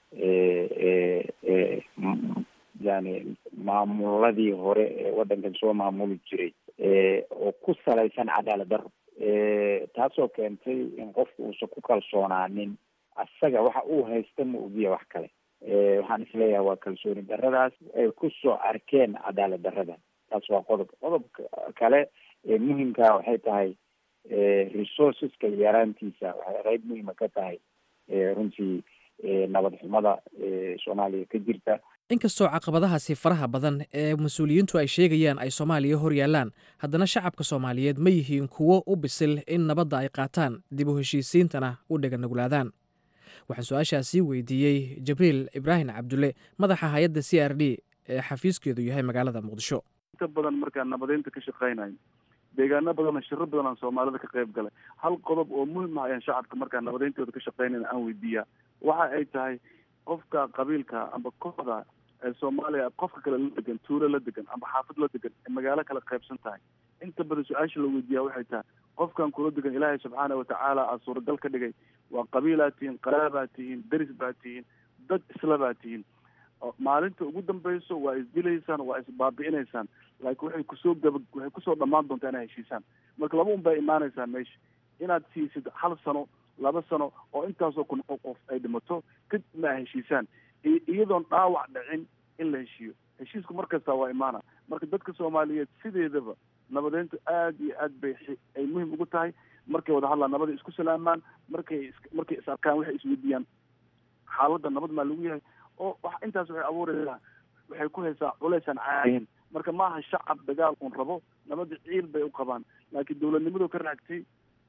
O: yani maamuladii hore ee waddankan soo maamuli jiray oo ku salaysan cadaalad darro taasoo keentay in qofku uusan ku kalsoonaanin asaga waxa uu haysta ma ogiya wax kale waxaan isleeyahay waa kalsooni darradaas ay kusoo arkeen cadaalad darradan taas waa qodob qodobka kale ee muhimkaa waxay tahay resourceska yaraantiisa waxay qeyb muhima ka tahay runtii nabad xumada soomaaliya ka jirta
F: inkastoo caqabadahaasi faraha badan ee mas-uuliyiintu ay sheegayaan ay soomaaliya hor yaallaan haddana shacabka soomaaliyeed ma yihiin kuwo u bisil in nabadda ay qaataan dib u heshiisiintana u dheganuglaadaan waxaan su-aashaasii weydiiyey jibriil ibraahim cabdulle madaxa hay-adda c r d ee xafiiskeedu yahay magaalada muqdisho
P: inta badan markaan nabadeynta ka shaqaynayo deegaano badanoo shiro badan aan soomaalida ka qayb galay hal qodob oo muhim ah ayaan shacabka markaan nabadeyntooda ka shaqaynayna aan weydiiyaa waxa ay tahay qofka qabiilka amba kooxda ee soomaaliya qofka kale la degan tuulo la degan amba xaafad la degan ee magaalo kala qaybsan tahay inta badan su-aasha la weydiiyaa waxay tahay qofkan kula degan ilaahay subxaana watacaala aa suuragal ka dhigay waa qabiilaa tihiin qaraabaad tihiin deris baad tihiin dad isla baad tihiin maalinta ugu dambayso waa isdilaysaan waa isbaabi'inaysaan laakiin waxay kusoo gaba waxay kusoo dhammaan doontaa inaa heshiisaan marka laba un baa imaanaysaa meesha inaad siisid hal sano laba sano oo intaasoo kun oo qof ay dhimato kadibna a heshiisaan iyadoon dhaawac dhicin in la heshiiyo heshiisku mar kasta waa imaana marka dadka soomaaliyeed sideedaba nabadeyntu aada iyo aad bay ay muhim ugu tahay markay wada hadlaan nabada isku salaamaan markay is markay is arkaan waxay isweydiiyaan xaaladda nabad maa lagu yahay oo wax intaas waxay abuuraysaa waxay ku haysaa culaysaan caadihin marka maaha shacab dagaal un rabo nabadda ciil bay u qabaan laakiin dowladnimadu ka raagtay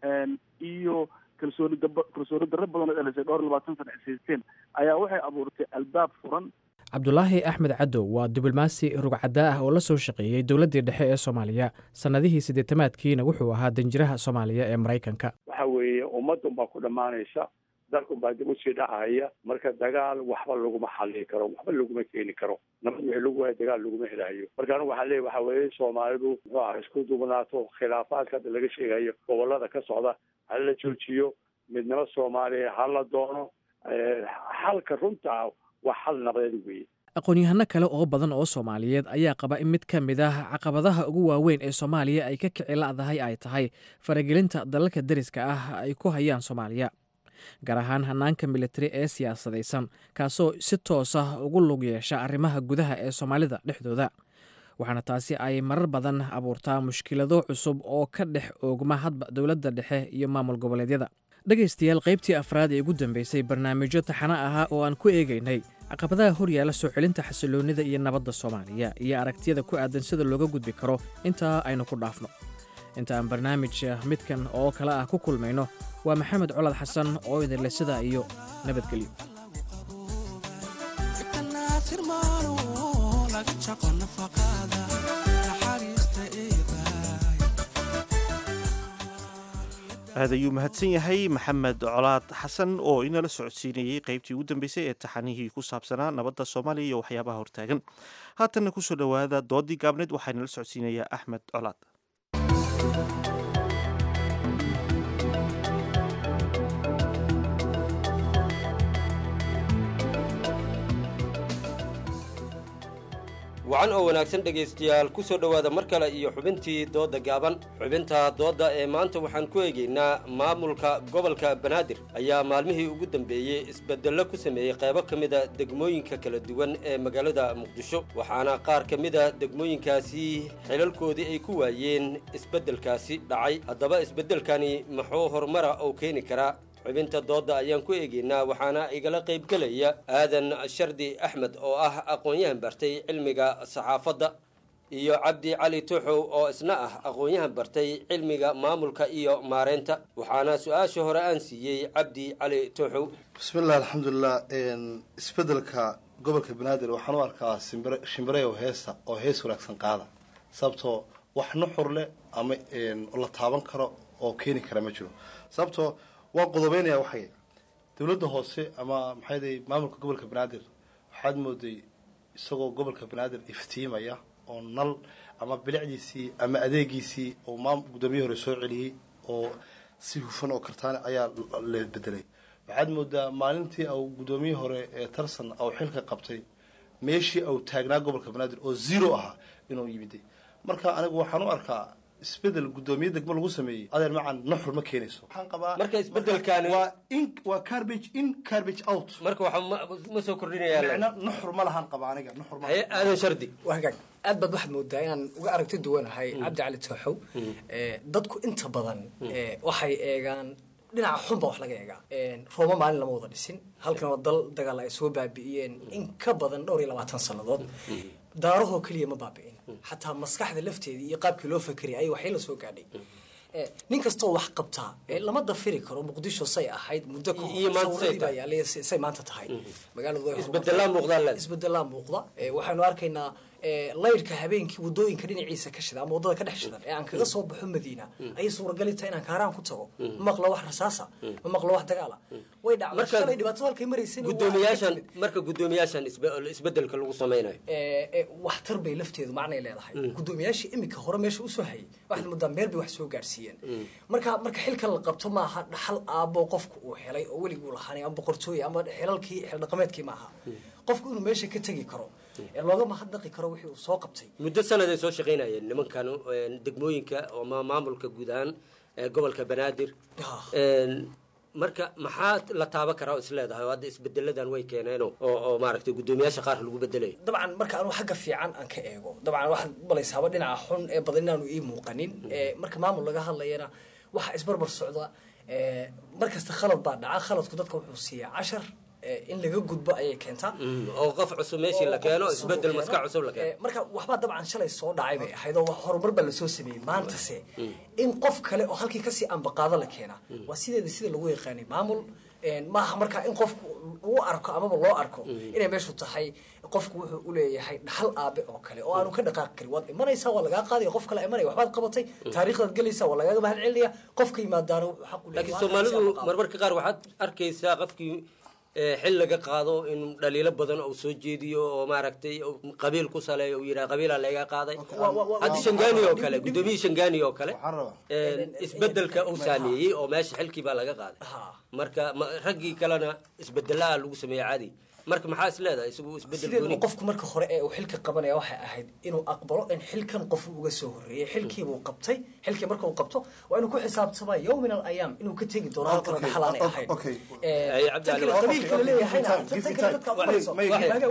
P: iyo kalsooni daba kalsooni darro badan oo dhalisay dhowr iyo labaatan sana ishaysteen ayaa waxay abuurtay albaab furan
F: cabdulaahi axmed cadow waa diblomaasi rugcaddaa ah oo la soo shaqeeyey dowladdii dhexe ee soomaaliya sannadihii siddeetamaadkiina wuxuu ahaa danjiraha soomaaliya ee maraykanka
Q: waxa weeye ummadun baa ku dhammaanaysa dalkun baa dib usii dhacaya marka dagaal waxba laguma xallii karo waxba laguma keeni karo nabad wixii lagu waaya dagaal laguma helayo marka anigu waxaa leeya waxa weeye soomaalidu muxuu ah isku duubnaato khilaafaadka hadda laga sheegayo gobolada ka socda ha la joojiyo midnimo soomaaliya ha la doono xalka runta waa xal nabadeed weeye
F: aqoon-yahano kale oo badan oo soomaaliyeed ayaa qaba in mid ka mid ah caqabadaha ugu waaweyn ee soomaaliya ay ka kici la'dahay ay tahay faragelinta dalalka deriska ah ay ku hayaan soomaaliya gaar ahaan hanaanka militari ee siyaasadaysan kaasoo si toos ah ugu lug yeesha arrimaha gudaha ee soomaalida dhexdooda waxaana taasi ay marar badan abuurtaa mushkilado cusub oo ka dhex oogma hadba dowladda dhexe iyo maamul goboleedyada dhegaystayaal qaybtii afraad ee ugu dambeysay barnaamijyo taxano ahaa oo aan ku eegaynay caqabadaha horyaala soo celinta xasiloonnida iyo nabadda soomaaliya iyo aragtiyada ku aadan sida looga gudbi karo intaa aynu ku dhaafno inta aan barnaamij midkan oo kale ah ku kulmayno waa maxamed colad xasan oo idinle sidaa iyo nabadgelyo
A: aad ayuu mahadsan yahay maxamed colaad xasan oo inala socodsiinayey qaybtii ugu dambeysay ee taxanihii ku saabsanaa nabadda soomaaliya iyo waxyaabaha hortaagan haatanna kusoo dhowaada doodii gaabneed waxaa inala socodsiinayaa axmed colaad
R: wacan oo wanaagsan dhegaystayaal ku soo dhowaada mar kale iyo xubintii doodda gaaban xubinta doodda ee maanta waxaan ku eegaynaa maamulka gobolka banaadir ayaa maalmihii ugu dambeeyey isbeddello ku sameeyey qaybo ka mida degmooyinka kala duwan ee magaalada muqdisho waxaana qaar ka mida degmooyinkaasi xilalkoodii ay ku waayeen isbeddelkaasi dhacay haddaba isbeddelkani muxuu horumara oo keeni karaa xubinta doodda ayaan ku eegaynaa waxaana igala qaybgelaya aadan shardi axmed oo ah aqoon-yahan bartay cilmiga saxaafadda iyo cabdi cali tuxow oo isna ah aqoon-yahan bartay cilmiga maamulka iyo maareynta waxaana su-aasha hore aan siiyey cabdi cali tuxow
S: bismillahi alxamdulilah isbedelka gobolka banaadir waxaan u arkaa simbire shimbire oo heesa oo hees wanaagsan qaada sababtoo wax nuxur leh ama la taaban karo oo keeni kara ma jiro sababtoo waa qodobeynaya waxay dowladda hoose ama maxay maamulka gobolka banaadir waxaad mooday isagoo gobolka banaadir iftiimaya oo nal ama bilicdiisii ama adeegiisii oo maam guddoomiye hore soo celiyey oo si hufan oo kartaane ayaa la bedelay waxaad moodaa maalintii au guddoomiye hore ee tarsan au xilka qabtay meeshii au taagnaa gobolka banaadir oo zero ahaa inuu yimiday marka anigu waxaan u arkaa isbedel guddoomiye degmo lagu sameeyey adeer macan nuxur ma keenayso waxaan qabaa
R: marka isbedelkaani
S: waa in waa carbage in carbage out
R: marka waxa ma soo kordhinaya
S: micna nuxur ma lahan qaba aniga nuxur ma
R: aadan shardi
T: waa hagaag aad baad waxaad moodaa inaan uga aragti duwanahay cabdi cali tooxow dadku inta badan waxay eegaan dhinaca xun baa wax laga eegaa rooma maalin lama wada dhisin halkan oo dal dagaal ay soo baabi'iyeen in ka badan dhowr iyo labaatan sannadood daarahoo keliya ma baabi'in xataa maskaxda lafteedii iyo qaabkii loo fakeriyay ay waxay la soo gaadhay nin kastoo wax qabtaa lama dafiri karo muqdisho say ahayd muddo kahoryaala say maanta tahay
R: isbedelaa muuqdaa
T: isbedelaa muuqda waxaanu arkaynaa laydhka habeenkii wadooyinka dhinaciisa ka shida ama wadada ka dhex shidan ee aan kaga soo baxo madiina ayay suuragali tahay inaan kaaraan ku tago ma maqlo wax rasaasa ma maqlo wax dagaala way dhacday shalay dhibaato halkay maraysan
R: guddoomiyaashan marka guddoomiyaashan isbedelka lagu sameynayo
T: waxtar bay lafteedu macnay leedahay guddoomiyaashii iminka hore meesha usoo hayay waxaad moodaa meel bay wax soo gaarsiiyeen marka marka xilka la qabto maaha dhaxal aabo qofku uu helay oo weliguu lahaanay ama boqortooy ama xilalkii xildhaqameedkii maaha qofku inuu meesha ka tegi karo ee looga mahadnaqi karo wixii uu soo qabtay
R: muddo sanad ay soo shaqaynayeen nimankan degmooyinka oo maamulka guud ahaan gobolka banaadir marka maxaa la taaban karaa oo isleedahay oo hadda isbedeladan way keeneen oo oo maaragtay guddoomiyaasha qaar lagu bedelayo
T: dabcan marka anuu xagga fiican aan ka eego dabcan waxaad malaysaaba dhinaca xun ee badan inaanu ii muuqanin marka maamul laga hadlayana waxaa isbarbar socda markasta khalad baa dhaca khaladku dadka wuxuu siiyaa cashar in laga gudbo ayay keentaa
R: oo qof cusub meeshii la keeno isbedel maskax cusub la keeno
T: marka waxbaa dabcan shalay soo dhacay bay ahayd oo horumar baa lasoo sameeyey maantase in qof kale oo halkii kasii ambaqaado la keenaa waa sideeda sida lagu yaqaanay maamul maaha marka in qofku uu arko amaba loo arko inay meeshu tahay qofku wuxuu uleeyahay dhaxal aabe oo kale oo aanu ka dhaqaaqi karin waad imanaysaa waa lagaa qaadaya qof kale imanaya waxbaad qabatay taariikhdaad gelaysaa waa lagaaga mahad celinaya qofka yimaadaana wuxuu xaq u
R: laakiin soomaalidu marmarka qaar waxaad arkaysaa qofkii xil laga qaado in dhaliilo badan uu soo jeediyo oo maaragtay qabiil ku saleeyo uu yidhaha qabiilaa laga qaaday hadda shangani oo kale guddoomiyihii shangani oo kale isbedelka uu saameeyey oo meesha xilkii baa laga qaaday marka raggii kalena isbedelaa lagu sameeyey caadi marka maxaa is leedahay isagu isbedel
T: sideedaba qofku marka hore ee uu xilka qabanaya waxay ahayd inuu aqbalo in xilkan qof uga soo horreeyey xilkiibuu qabtay xilkii marka uu qabto waa inuu ku xisaabtamaa yow min alayaam inuu ka tegi doono halkan dhaxal aanay ahayn qabiilka la leeyahayna tan kale dadka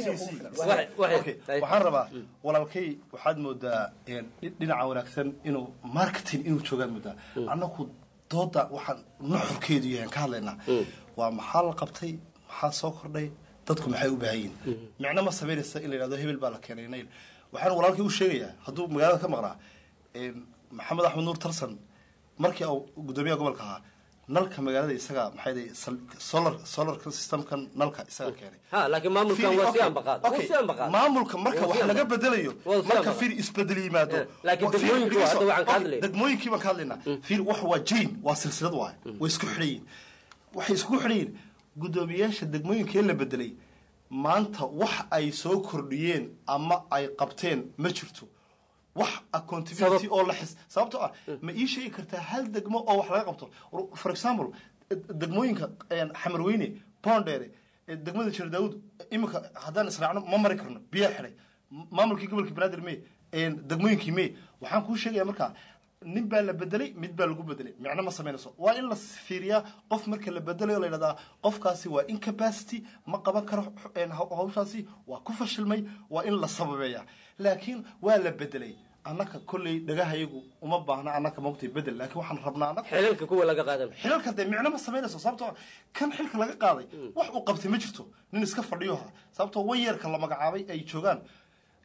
S: waxaan rabaa walaalkay waxaad moodaa dhinaca wanaagsan inuu marketing inuu joogaan moodaa annaku dooda waxaan nuxurkeedu yahay ka hadlaynaa waa maxaa la qabtay maxaa soo kordhay dadku maxay u baahan yihin micno ma samaynaysa in la yidhahdo hebel baa la keenay nayl waxaan walaalkii u sheegayaa hadduu magaalada ka maqnaa maxamed axmed nuur tarsan markii uu guddoomiyaha gobolka ahaa nalka magaalada isaga maxay day solar solar systemkan nalka isaga keenay
R: ha laakiin maamulkan waa si ambaqaad waa si ambaqaad
S: maamulka marka wax laga bedelayo marka fiir isbedel yimaado
R: laakiin degmooyinka waa hadda waxaan ka hadlayna
S: degmooyinkii baan ka hadlaynaa fiir wax waa jain waa silsilad waay way isku xidhan yihin waxay isku xidhan yihin guddoomiyaasha degmooyinkee la bedelay maanta wax ay soo kordhiyeen ama ay qabteen ma jirto wax accountability oo la xis sababtoo ah ma ii sheegi kartaa hal degmo oo wax laga qabto for example degmooyinka xamarweyne bondere degmada jeer daawud iminka haddaan israacno ma mari karno biyaa xidhay maamulkii gobolka banaadir me degmooyinkii me waxaan kuu sheegaya markaa nin baa la bedelay mid baa lagu bedelay micno ma samaynayso waa in la fiiriyaa qof marka la bedelayo la yidhahdaa qofkaasi waa incapacity ma qaban karo hawshaasi waa ku fashilmay waa in la sababeeya laakiin waa la bedelay annaka kolley dhagahayagu uma baahna annaka maogtay bedel laakiin waxaan rabnaa annaka
R: xilalka kuwa laga qaadan
S: xilalka dee micno ma samaynayso sababtoo kan xilka laga qaaday wax uu qabtay ma jirto nin iska fadhiyo ha sababtoo wayarka la magacaabay ay joogaan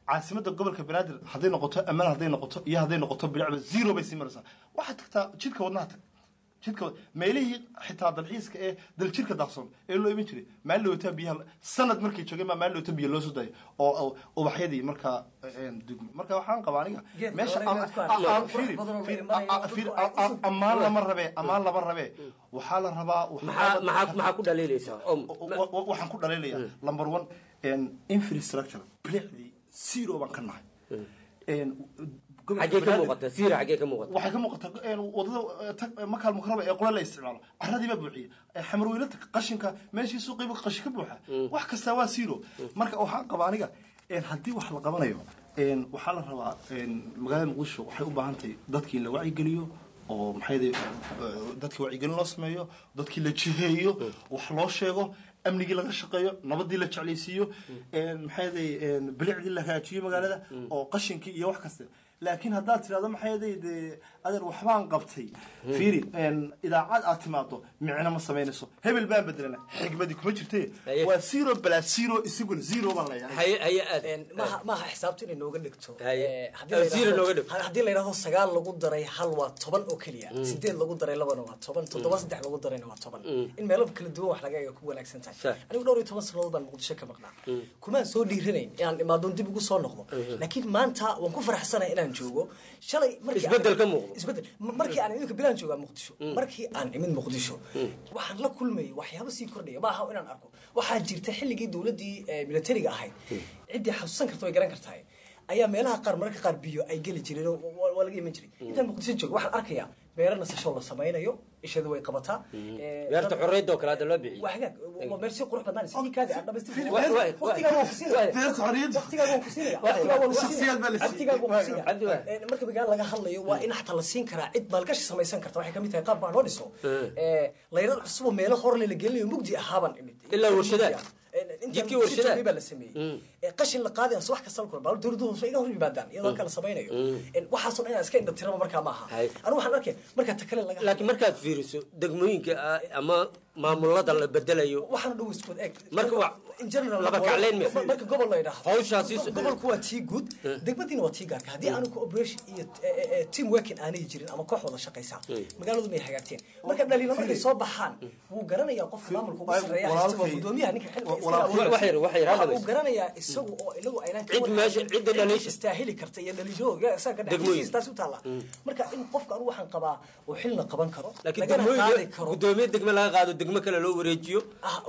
S: caasimada gobolka banaadir hadday noqoto ammaan hadday noqoto iyo hadday noqoto bilicba zero bay sii maraysaa waxaad tagtaa jidka wadnaha tag jidka wad- meelihii xitaa dalxiiska ee daljirka daaqsoon ee loo iman jiray maalin dhawata biyaha sanad markay joogeen baa maalin dhawata biyo loo soo dayo oo oo ubaxyadii markaa een, dugmay marka waxaan qabaa aniga
T: Geedka
S: meesha
T: hore
S: am-
T: inaad ku
S: a-
T: aragto.
S: a-
T: Wax
S: fiiri,
T: badan oo
S: fiiri,
T: imanaya,
S: a- a-
T: dadku
S: fiiri,
T: ay
S: a- a- ammaan lama rabee ammaan lama rabee waxaa la rabaa
R: maxaa maxaa maxaa ku dhaliilaysaa
S: Wa- wa- waxaan ku dhaliilaya number one een, infrastructure bilicdii zero baan ka nahay Een, gobolka
R: xaggee ka
S: Banaadir-
R: muuqata siira xaggee ka muuqata
S: waxay ka muuqataa een, wadada eh, tag- eh, makaal mukaraba ee qole la isticmaalo caradii baa buuxiye Eh, xamarweylata qashinka meeshii suuqiiba qashin ka buuxa wax kastaa waa zero marka waxaan qabaa aniga een, haddii wax la qabanayo een, waxaa la rabaa een, magaalada muqdisho waxay u baahan tahay dadkii in la wacyigeliyo oo maxay dadkii wacyigelin loo sameeyo dadkii la jiheeyo wax loo sheego amnigii laga shaqeeyo nabadii la jeclaysiiyo een, maxay ahaday bilicdii la hagaajiyo magaalada oo qashinkii iyo wax kasta laakiin haddaad tirahdo maxay ahaday dee adeer waxbaan qabtay fiiri een, idaacad aad timaado micno ma samaynayso hebel baan bedelana xigmadii kuma jirte waa zero bala zero isaguna zero baan leeyahay
T: maaha maaha xisaabta inay nooga dhigto
R: Haye.
T: Eh, haddii
R: Eh,
T: la
R: zero
T: yidhaahdo-
R: nooga dhigto.
T: ha- haddii la yidhahdo sagaal lagu daray hal waa toban oo keliya
R: Mm.
T: sideed lagu daray labana waa toban toddoba saddex lagu darayna waa toban in meelo kala duwan wax laga eega ku wanaagsan tahay
R: Sure.
T: anigu dhowr iyo toban sannadood baan muqdisho ka maqnaa kumaan soo dhiiranayn inaan imaadoon dib ugu soo noqdo laakiin maanta waan ku faraxsanahay inaan joogo shalay markii aan-
R: Isbeddel ka muuqdo.
T: isbeddel M- markii aan iminka bilaan joogaa muqdisho
R: Mm.
T: markii aan imid muqdisho waxaan la kulmayay waxyaabo sii kordhaya maaha inaan arko waxaa jirta xilligii dowladdii eh, militariga ahayd ciddii xasuusan karta way garan kartaa ayaa meelaha qaar mararka qaar biyo ay geli jireen oo waa waa laga iman jiray intaan muqdisho joogo waxaan arkayaa beero nasasho la samaynayo ishadu way qabataa Eh,
R: beerta
T: dad-
R: xorriyadda oo kale hadda loo bixiyey
T: waa hagaag waa meel si qurux badnaan sidii kaadi aan dhamaystirnay
R: Waay, waay,
T: waqtigaa waan ku siinaya
S: beerta xorriyadda
T: waqtigaa waan ku siinaya
S: Waay,
T: waqtigaa waan ku
S: shakhsiyaad baa la
T: siinaya
S: siiyey.
T: waqtigaa waan ku
S: Cabdi waay.
T: siinaya Eh, marka magaala laga hadlayo waa in xataa la siin karaa cid maalgashi samaysan karta waxay kamid tahay qaab baan loo dhiso Eh, layrad cusub oo meelo hor le la gelinayo mugdi ahaabaan imid
R: Ilaa warshadaha.
T: intaan
R: Jidkii
T: muqdisho
R: warshadaha.
T: joogay baa la sameeyey Eh, qashin la qaadaya wax kasta la kulma dowladdu hoose iga hor yimaadaan iyadoo kala samaynayo Eh, waxaasoo dhan inaan iska indha tiraba markaa maaha anigu waxaan arkaya markaa ta kale laga
R: laakiin markaad fiiriso degmooyinka ah, ama maamulada la bedelayo
T: waxaana dhow isku eeg
R: marka waa
T: in general
R: laba kacleyn ma
T: marka gobol la yidhaahdo
R: Hawshaasi
T: Go- gobolku waa tii guud degmadiina waa tii gaarka haddii aanu cooperation iyo eh, eh, eh, team working aanay jirin ama koox wada shaqaysaa magaaladu may hagaagteen marka dhaliilo markay soo baxaan wuu garanayaa qofka maamulka ugu sarreeya haysta waa gudoomiyaha ninka xilka iska
R: walaalkay- wax yar- wax yar,
T: waxa
R: hadda
T: uu garanayaa isagu oo inagu aynaan ka
R: Cid
T: warqabin
R: meesha- cidda
T: cid
R: dhaliisha.
T: istaahili karta iyo dhaliishadooda isaga ka
R: Degmooyin.
T: dhex taasi u taalla marka in qofka anigu waxaan qabaa uu xilna qaban karo
R: laakiin
T: lagana qaadi
R: degmooyinka
T: karo
R: gudoomiye degme laga qaado degme kale loo wareejiyo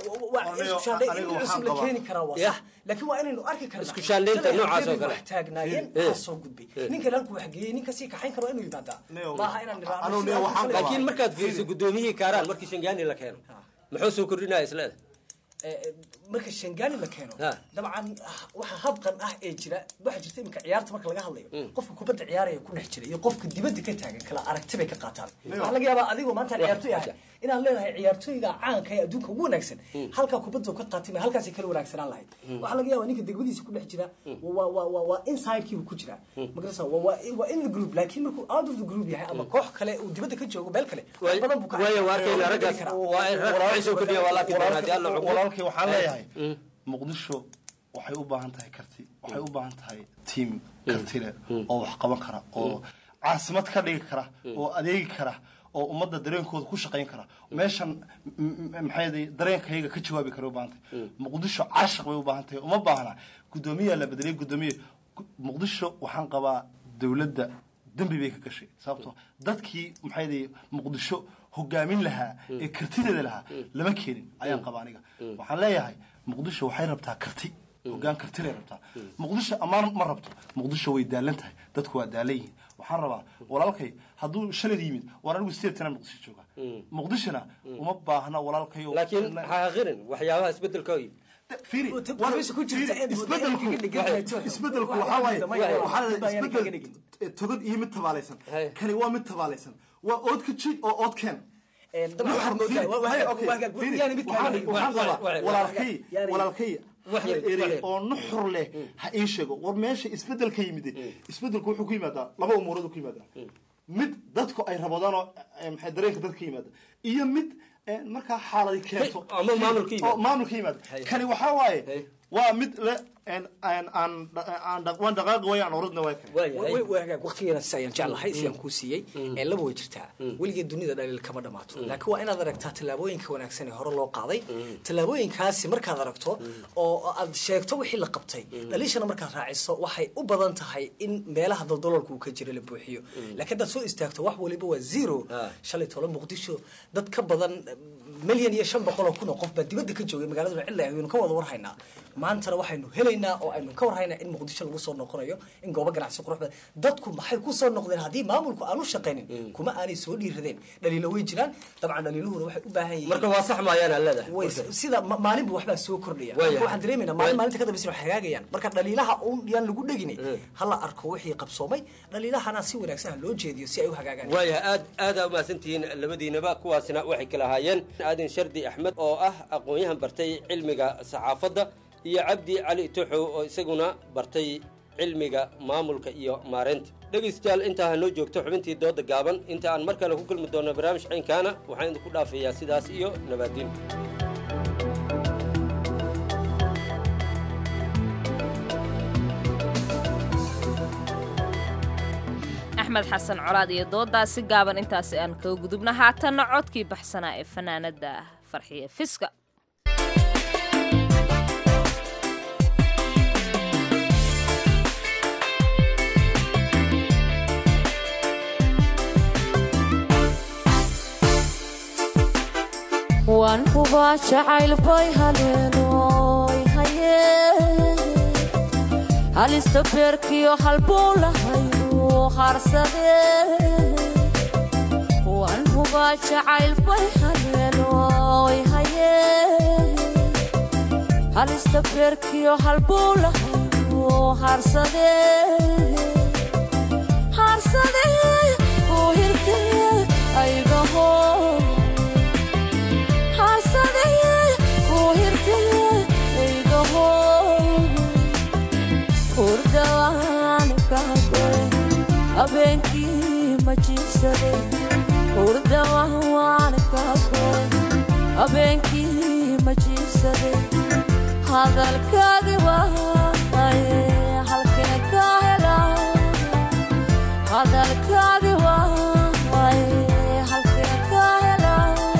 T: isku shaandhayn in cusub la keeni karaa waa sax laakiin waa inaynu arki karnaa
R: Isku shaandhaynta
T: Shalay
R: noocaas oo
T: haddii
R: kale.
T: wax taagnaayeen
R: Eh.
T: waxaa soo gudbay ninka halku wax geeyey ninka sii kaxayn karo waa inuu yimaadaa maaha inaan niraahno
R: laakiin markaad fiiriso gudoomiyihii kaaraan markii shangaani la keeno muxuu soo kordhinaya isleeda
T: marka shangaani la keeno dabcan waxa habqan ah ee jira waxaa jirta iminka ciyaarta marka laga hadlayo qofka kubadda ciyaaraya ku dhex jira iyo qofka dibadda ka taagan kala aragti bay ka qaataan waxaa laga yaabaa adigoo maanta ciyaartoy ahay inaan leenahay ciyaartoyga caanka ee adduunka ugu wanaagsan halkaa kubadda ka qaatay ma halkaasay kala wanaagsanaan lahayd waxaa laga yaabaa ninka degmadiisa ku dhex jira waa waa waa waa insidekiibu ku jira magarasa waa waa waa in the group laakiin markuu out of the group yahay ama koox kale uu dibadda ka joogo meel kale wax badan buu ka
R: waayo waa arkayna raggaas waa in rag waxay soo kordhiya waa laakiin haddii alla xukumo
S: walaalkay waxaan leeyahay muqdisho waxay u baahan tahay karti waxay u baahan tahay tiim karti leh oo wax qaban kara oo caasimad ka dhigi kara oo adeegi kara oo ummadda dareenkooda ku shaqayn kara meeshan maxay dareenkayga ka jawaabi kara u baahan tahay muqdisho caashaq bay u baahan tahay uma baahna guddoomiyaa la bedelay guddoomiye muqdisho waxaan qabaa dowladda dembi bay ka gashay sababtoo dadkii maxay muqdisho hogaamin lahaa ee kartideeda lahaa lama keenin ayaan qabaa aniga waxaan leeyahay muqdisho waxay rabtaa karti hogaan kartilay rabtaa muqdisho ammaan ma rabto muqdisho way daalan tahay dadku waa daalan yihiin waxaan rabaa walaalkay hadduu shalad yimid waan anigu sideed sana muqdisho jooga muqdishona uma baahna walaalkayo
R: laakiin ha aqirin waxyaabaha isbedelka
S: fiiri isbedelku waxaa waaye waxaa la isbedel togan iyo mid tabaalaysan kani waa mid tabaalaysan waa ood ka jid oo ood keen walaalkay walaalkay eri oo nuxur leh ha ii sheego war meesha isbedel ka yimid isbedelku wuxuu ku yimaadaa laba umuurood ku yimaadaa mid dadku ay rabadaan oo maxay dareenka dadka yimaada iyo mid markaa xaaladi keento oo maamulka yimaada kani waxaa waaye waa mid le aan aan aan dhaq- waan dhaqaaqi waaya aan orodna waa kale
T: wagaag waqtigeena si ayaan jeclahay si aan kuu siiyey ee laba way jirtaa weligeed dunida dhaliil kama dhamaato laakiin waa inaad aragtaa tallaabooyinka wanaagsan ee hore loo qaaday tallaabooyinkaasi markaad aragto oo aad sheegto wixii la qabtay dhaliishana markaad raaciso waxay u badan tahay in meelaha daldaloolka uu ka jira la buuxiyo laakiin haddaad soo istaagto wax waliba waa zero shalay tolo muqdisho dad ka badan milyan iyo shan boqol oo kun oo qof baa dibadda ka joogay magaaladuna cilla aynu ka wada warhaynaa maantana waxaynu helaynaa oo aynu ka warhaynaa in muqdisho lagu soo noqonayo in goobo ganacsi qurux badan dadku maxay ku soo noqdeen haddii maamulku aanu shaqaynin kuma aanay soo dhiiradeen dhaliilo way jiraan dabcan dhaliiluhuna waxay u baahan yihiin
R: marka waa sax maayaan aan leedahay
T: way sida ma- maalinba waxbaa soo kordhaya
R: Waayahay.
T: Marka waxaan dareemaynaa maalin maalinta ka dambeysa wax hagaagayaan marka dhaliilaha un yaan lagu dhegin hala arko wixii qabsoomay dhaliilahana si wanaagsan ha loo jeediyo si ay u hagaagaan
R: waayahay aad aadaa umahadsantihiin labadiinaba kuwaasina waxay kala ahaayeen aadin shardi axmed oo ah aqoon-yahan bartay cilmiga saxaafadda iyo cabdi cali tuxow oo isaguna bartay cilmiga maamulka iyo maareynta dhegaystayaal intaa ha noo joogto xubintii dooda gaaban inta aan mar kale ku kulmi doonno barnaamij caynkaana waxaan idinku dhaafayaa sidaas iyo nabaadiin
B: axmed xasan colaad iyo doodaasi gaaban intaasi aan kaga gudubna haatanna codkii baxsanaa ee fanaanada farxiye fiska
U: waan hubaa jacayl bay haleenoy haye halista beerkiyo halbuu lahaynu harsade waan hubaa jacayl bay haleenoy haye halista beerkiyo halbuu lahaynu harsade harsade uu hirte aygaho habeenkii ma jiibsade hurdawaan kaagoy habeenkii ma jiibsade hadalkaagi waaye halkee ka hela hadalkaagi waaye halkee ka hela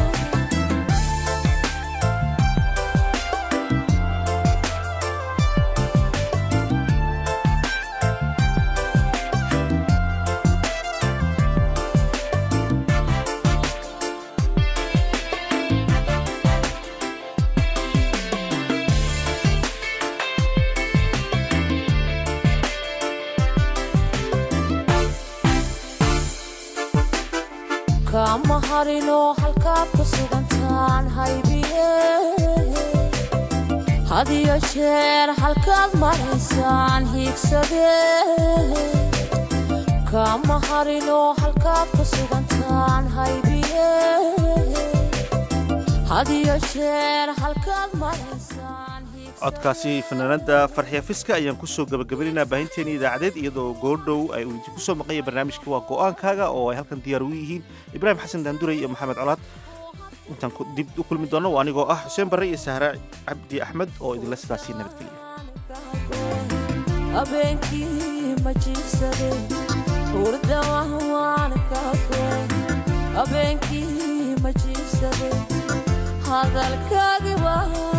U: kama harino halkaad ku sugantaan haybiye hadiyo jeer halkaad maraysaan hiigsade kama harino halkaad ku sugantaan haybiye hadiyo jeer halkaad maraysaan
A: codkaasi fanaanada farxiya fiska ayaan kusoo gabagabaynaa baahinteeni idaacadeed iyadoo goordhow ay uu idinku soo maqanya barnaamijka waa go-aankaaga oo ay halkan diyaar ugu yihiin ibraahim xasan daanduray iyo maxamed colaad intaan ku- dib u kulmi doono waa anigoo ah xuseen barre iyo sahra cabdi axmed oo idinla sidaasii nabadgeliya
U: habeenkii ma jiibsade hurdawaan kaagoy habeenkii ma jiibsade hadalkaagi waa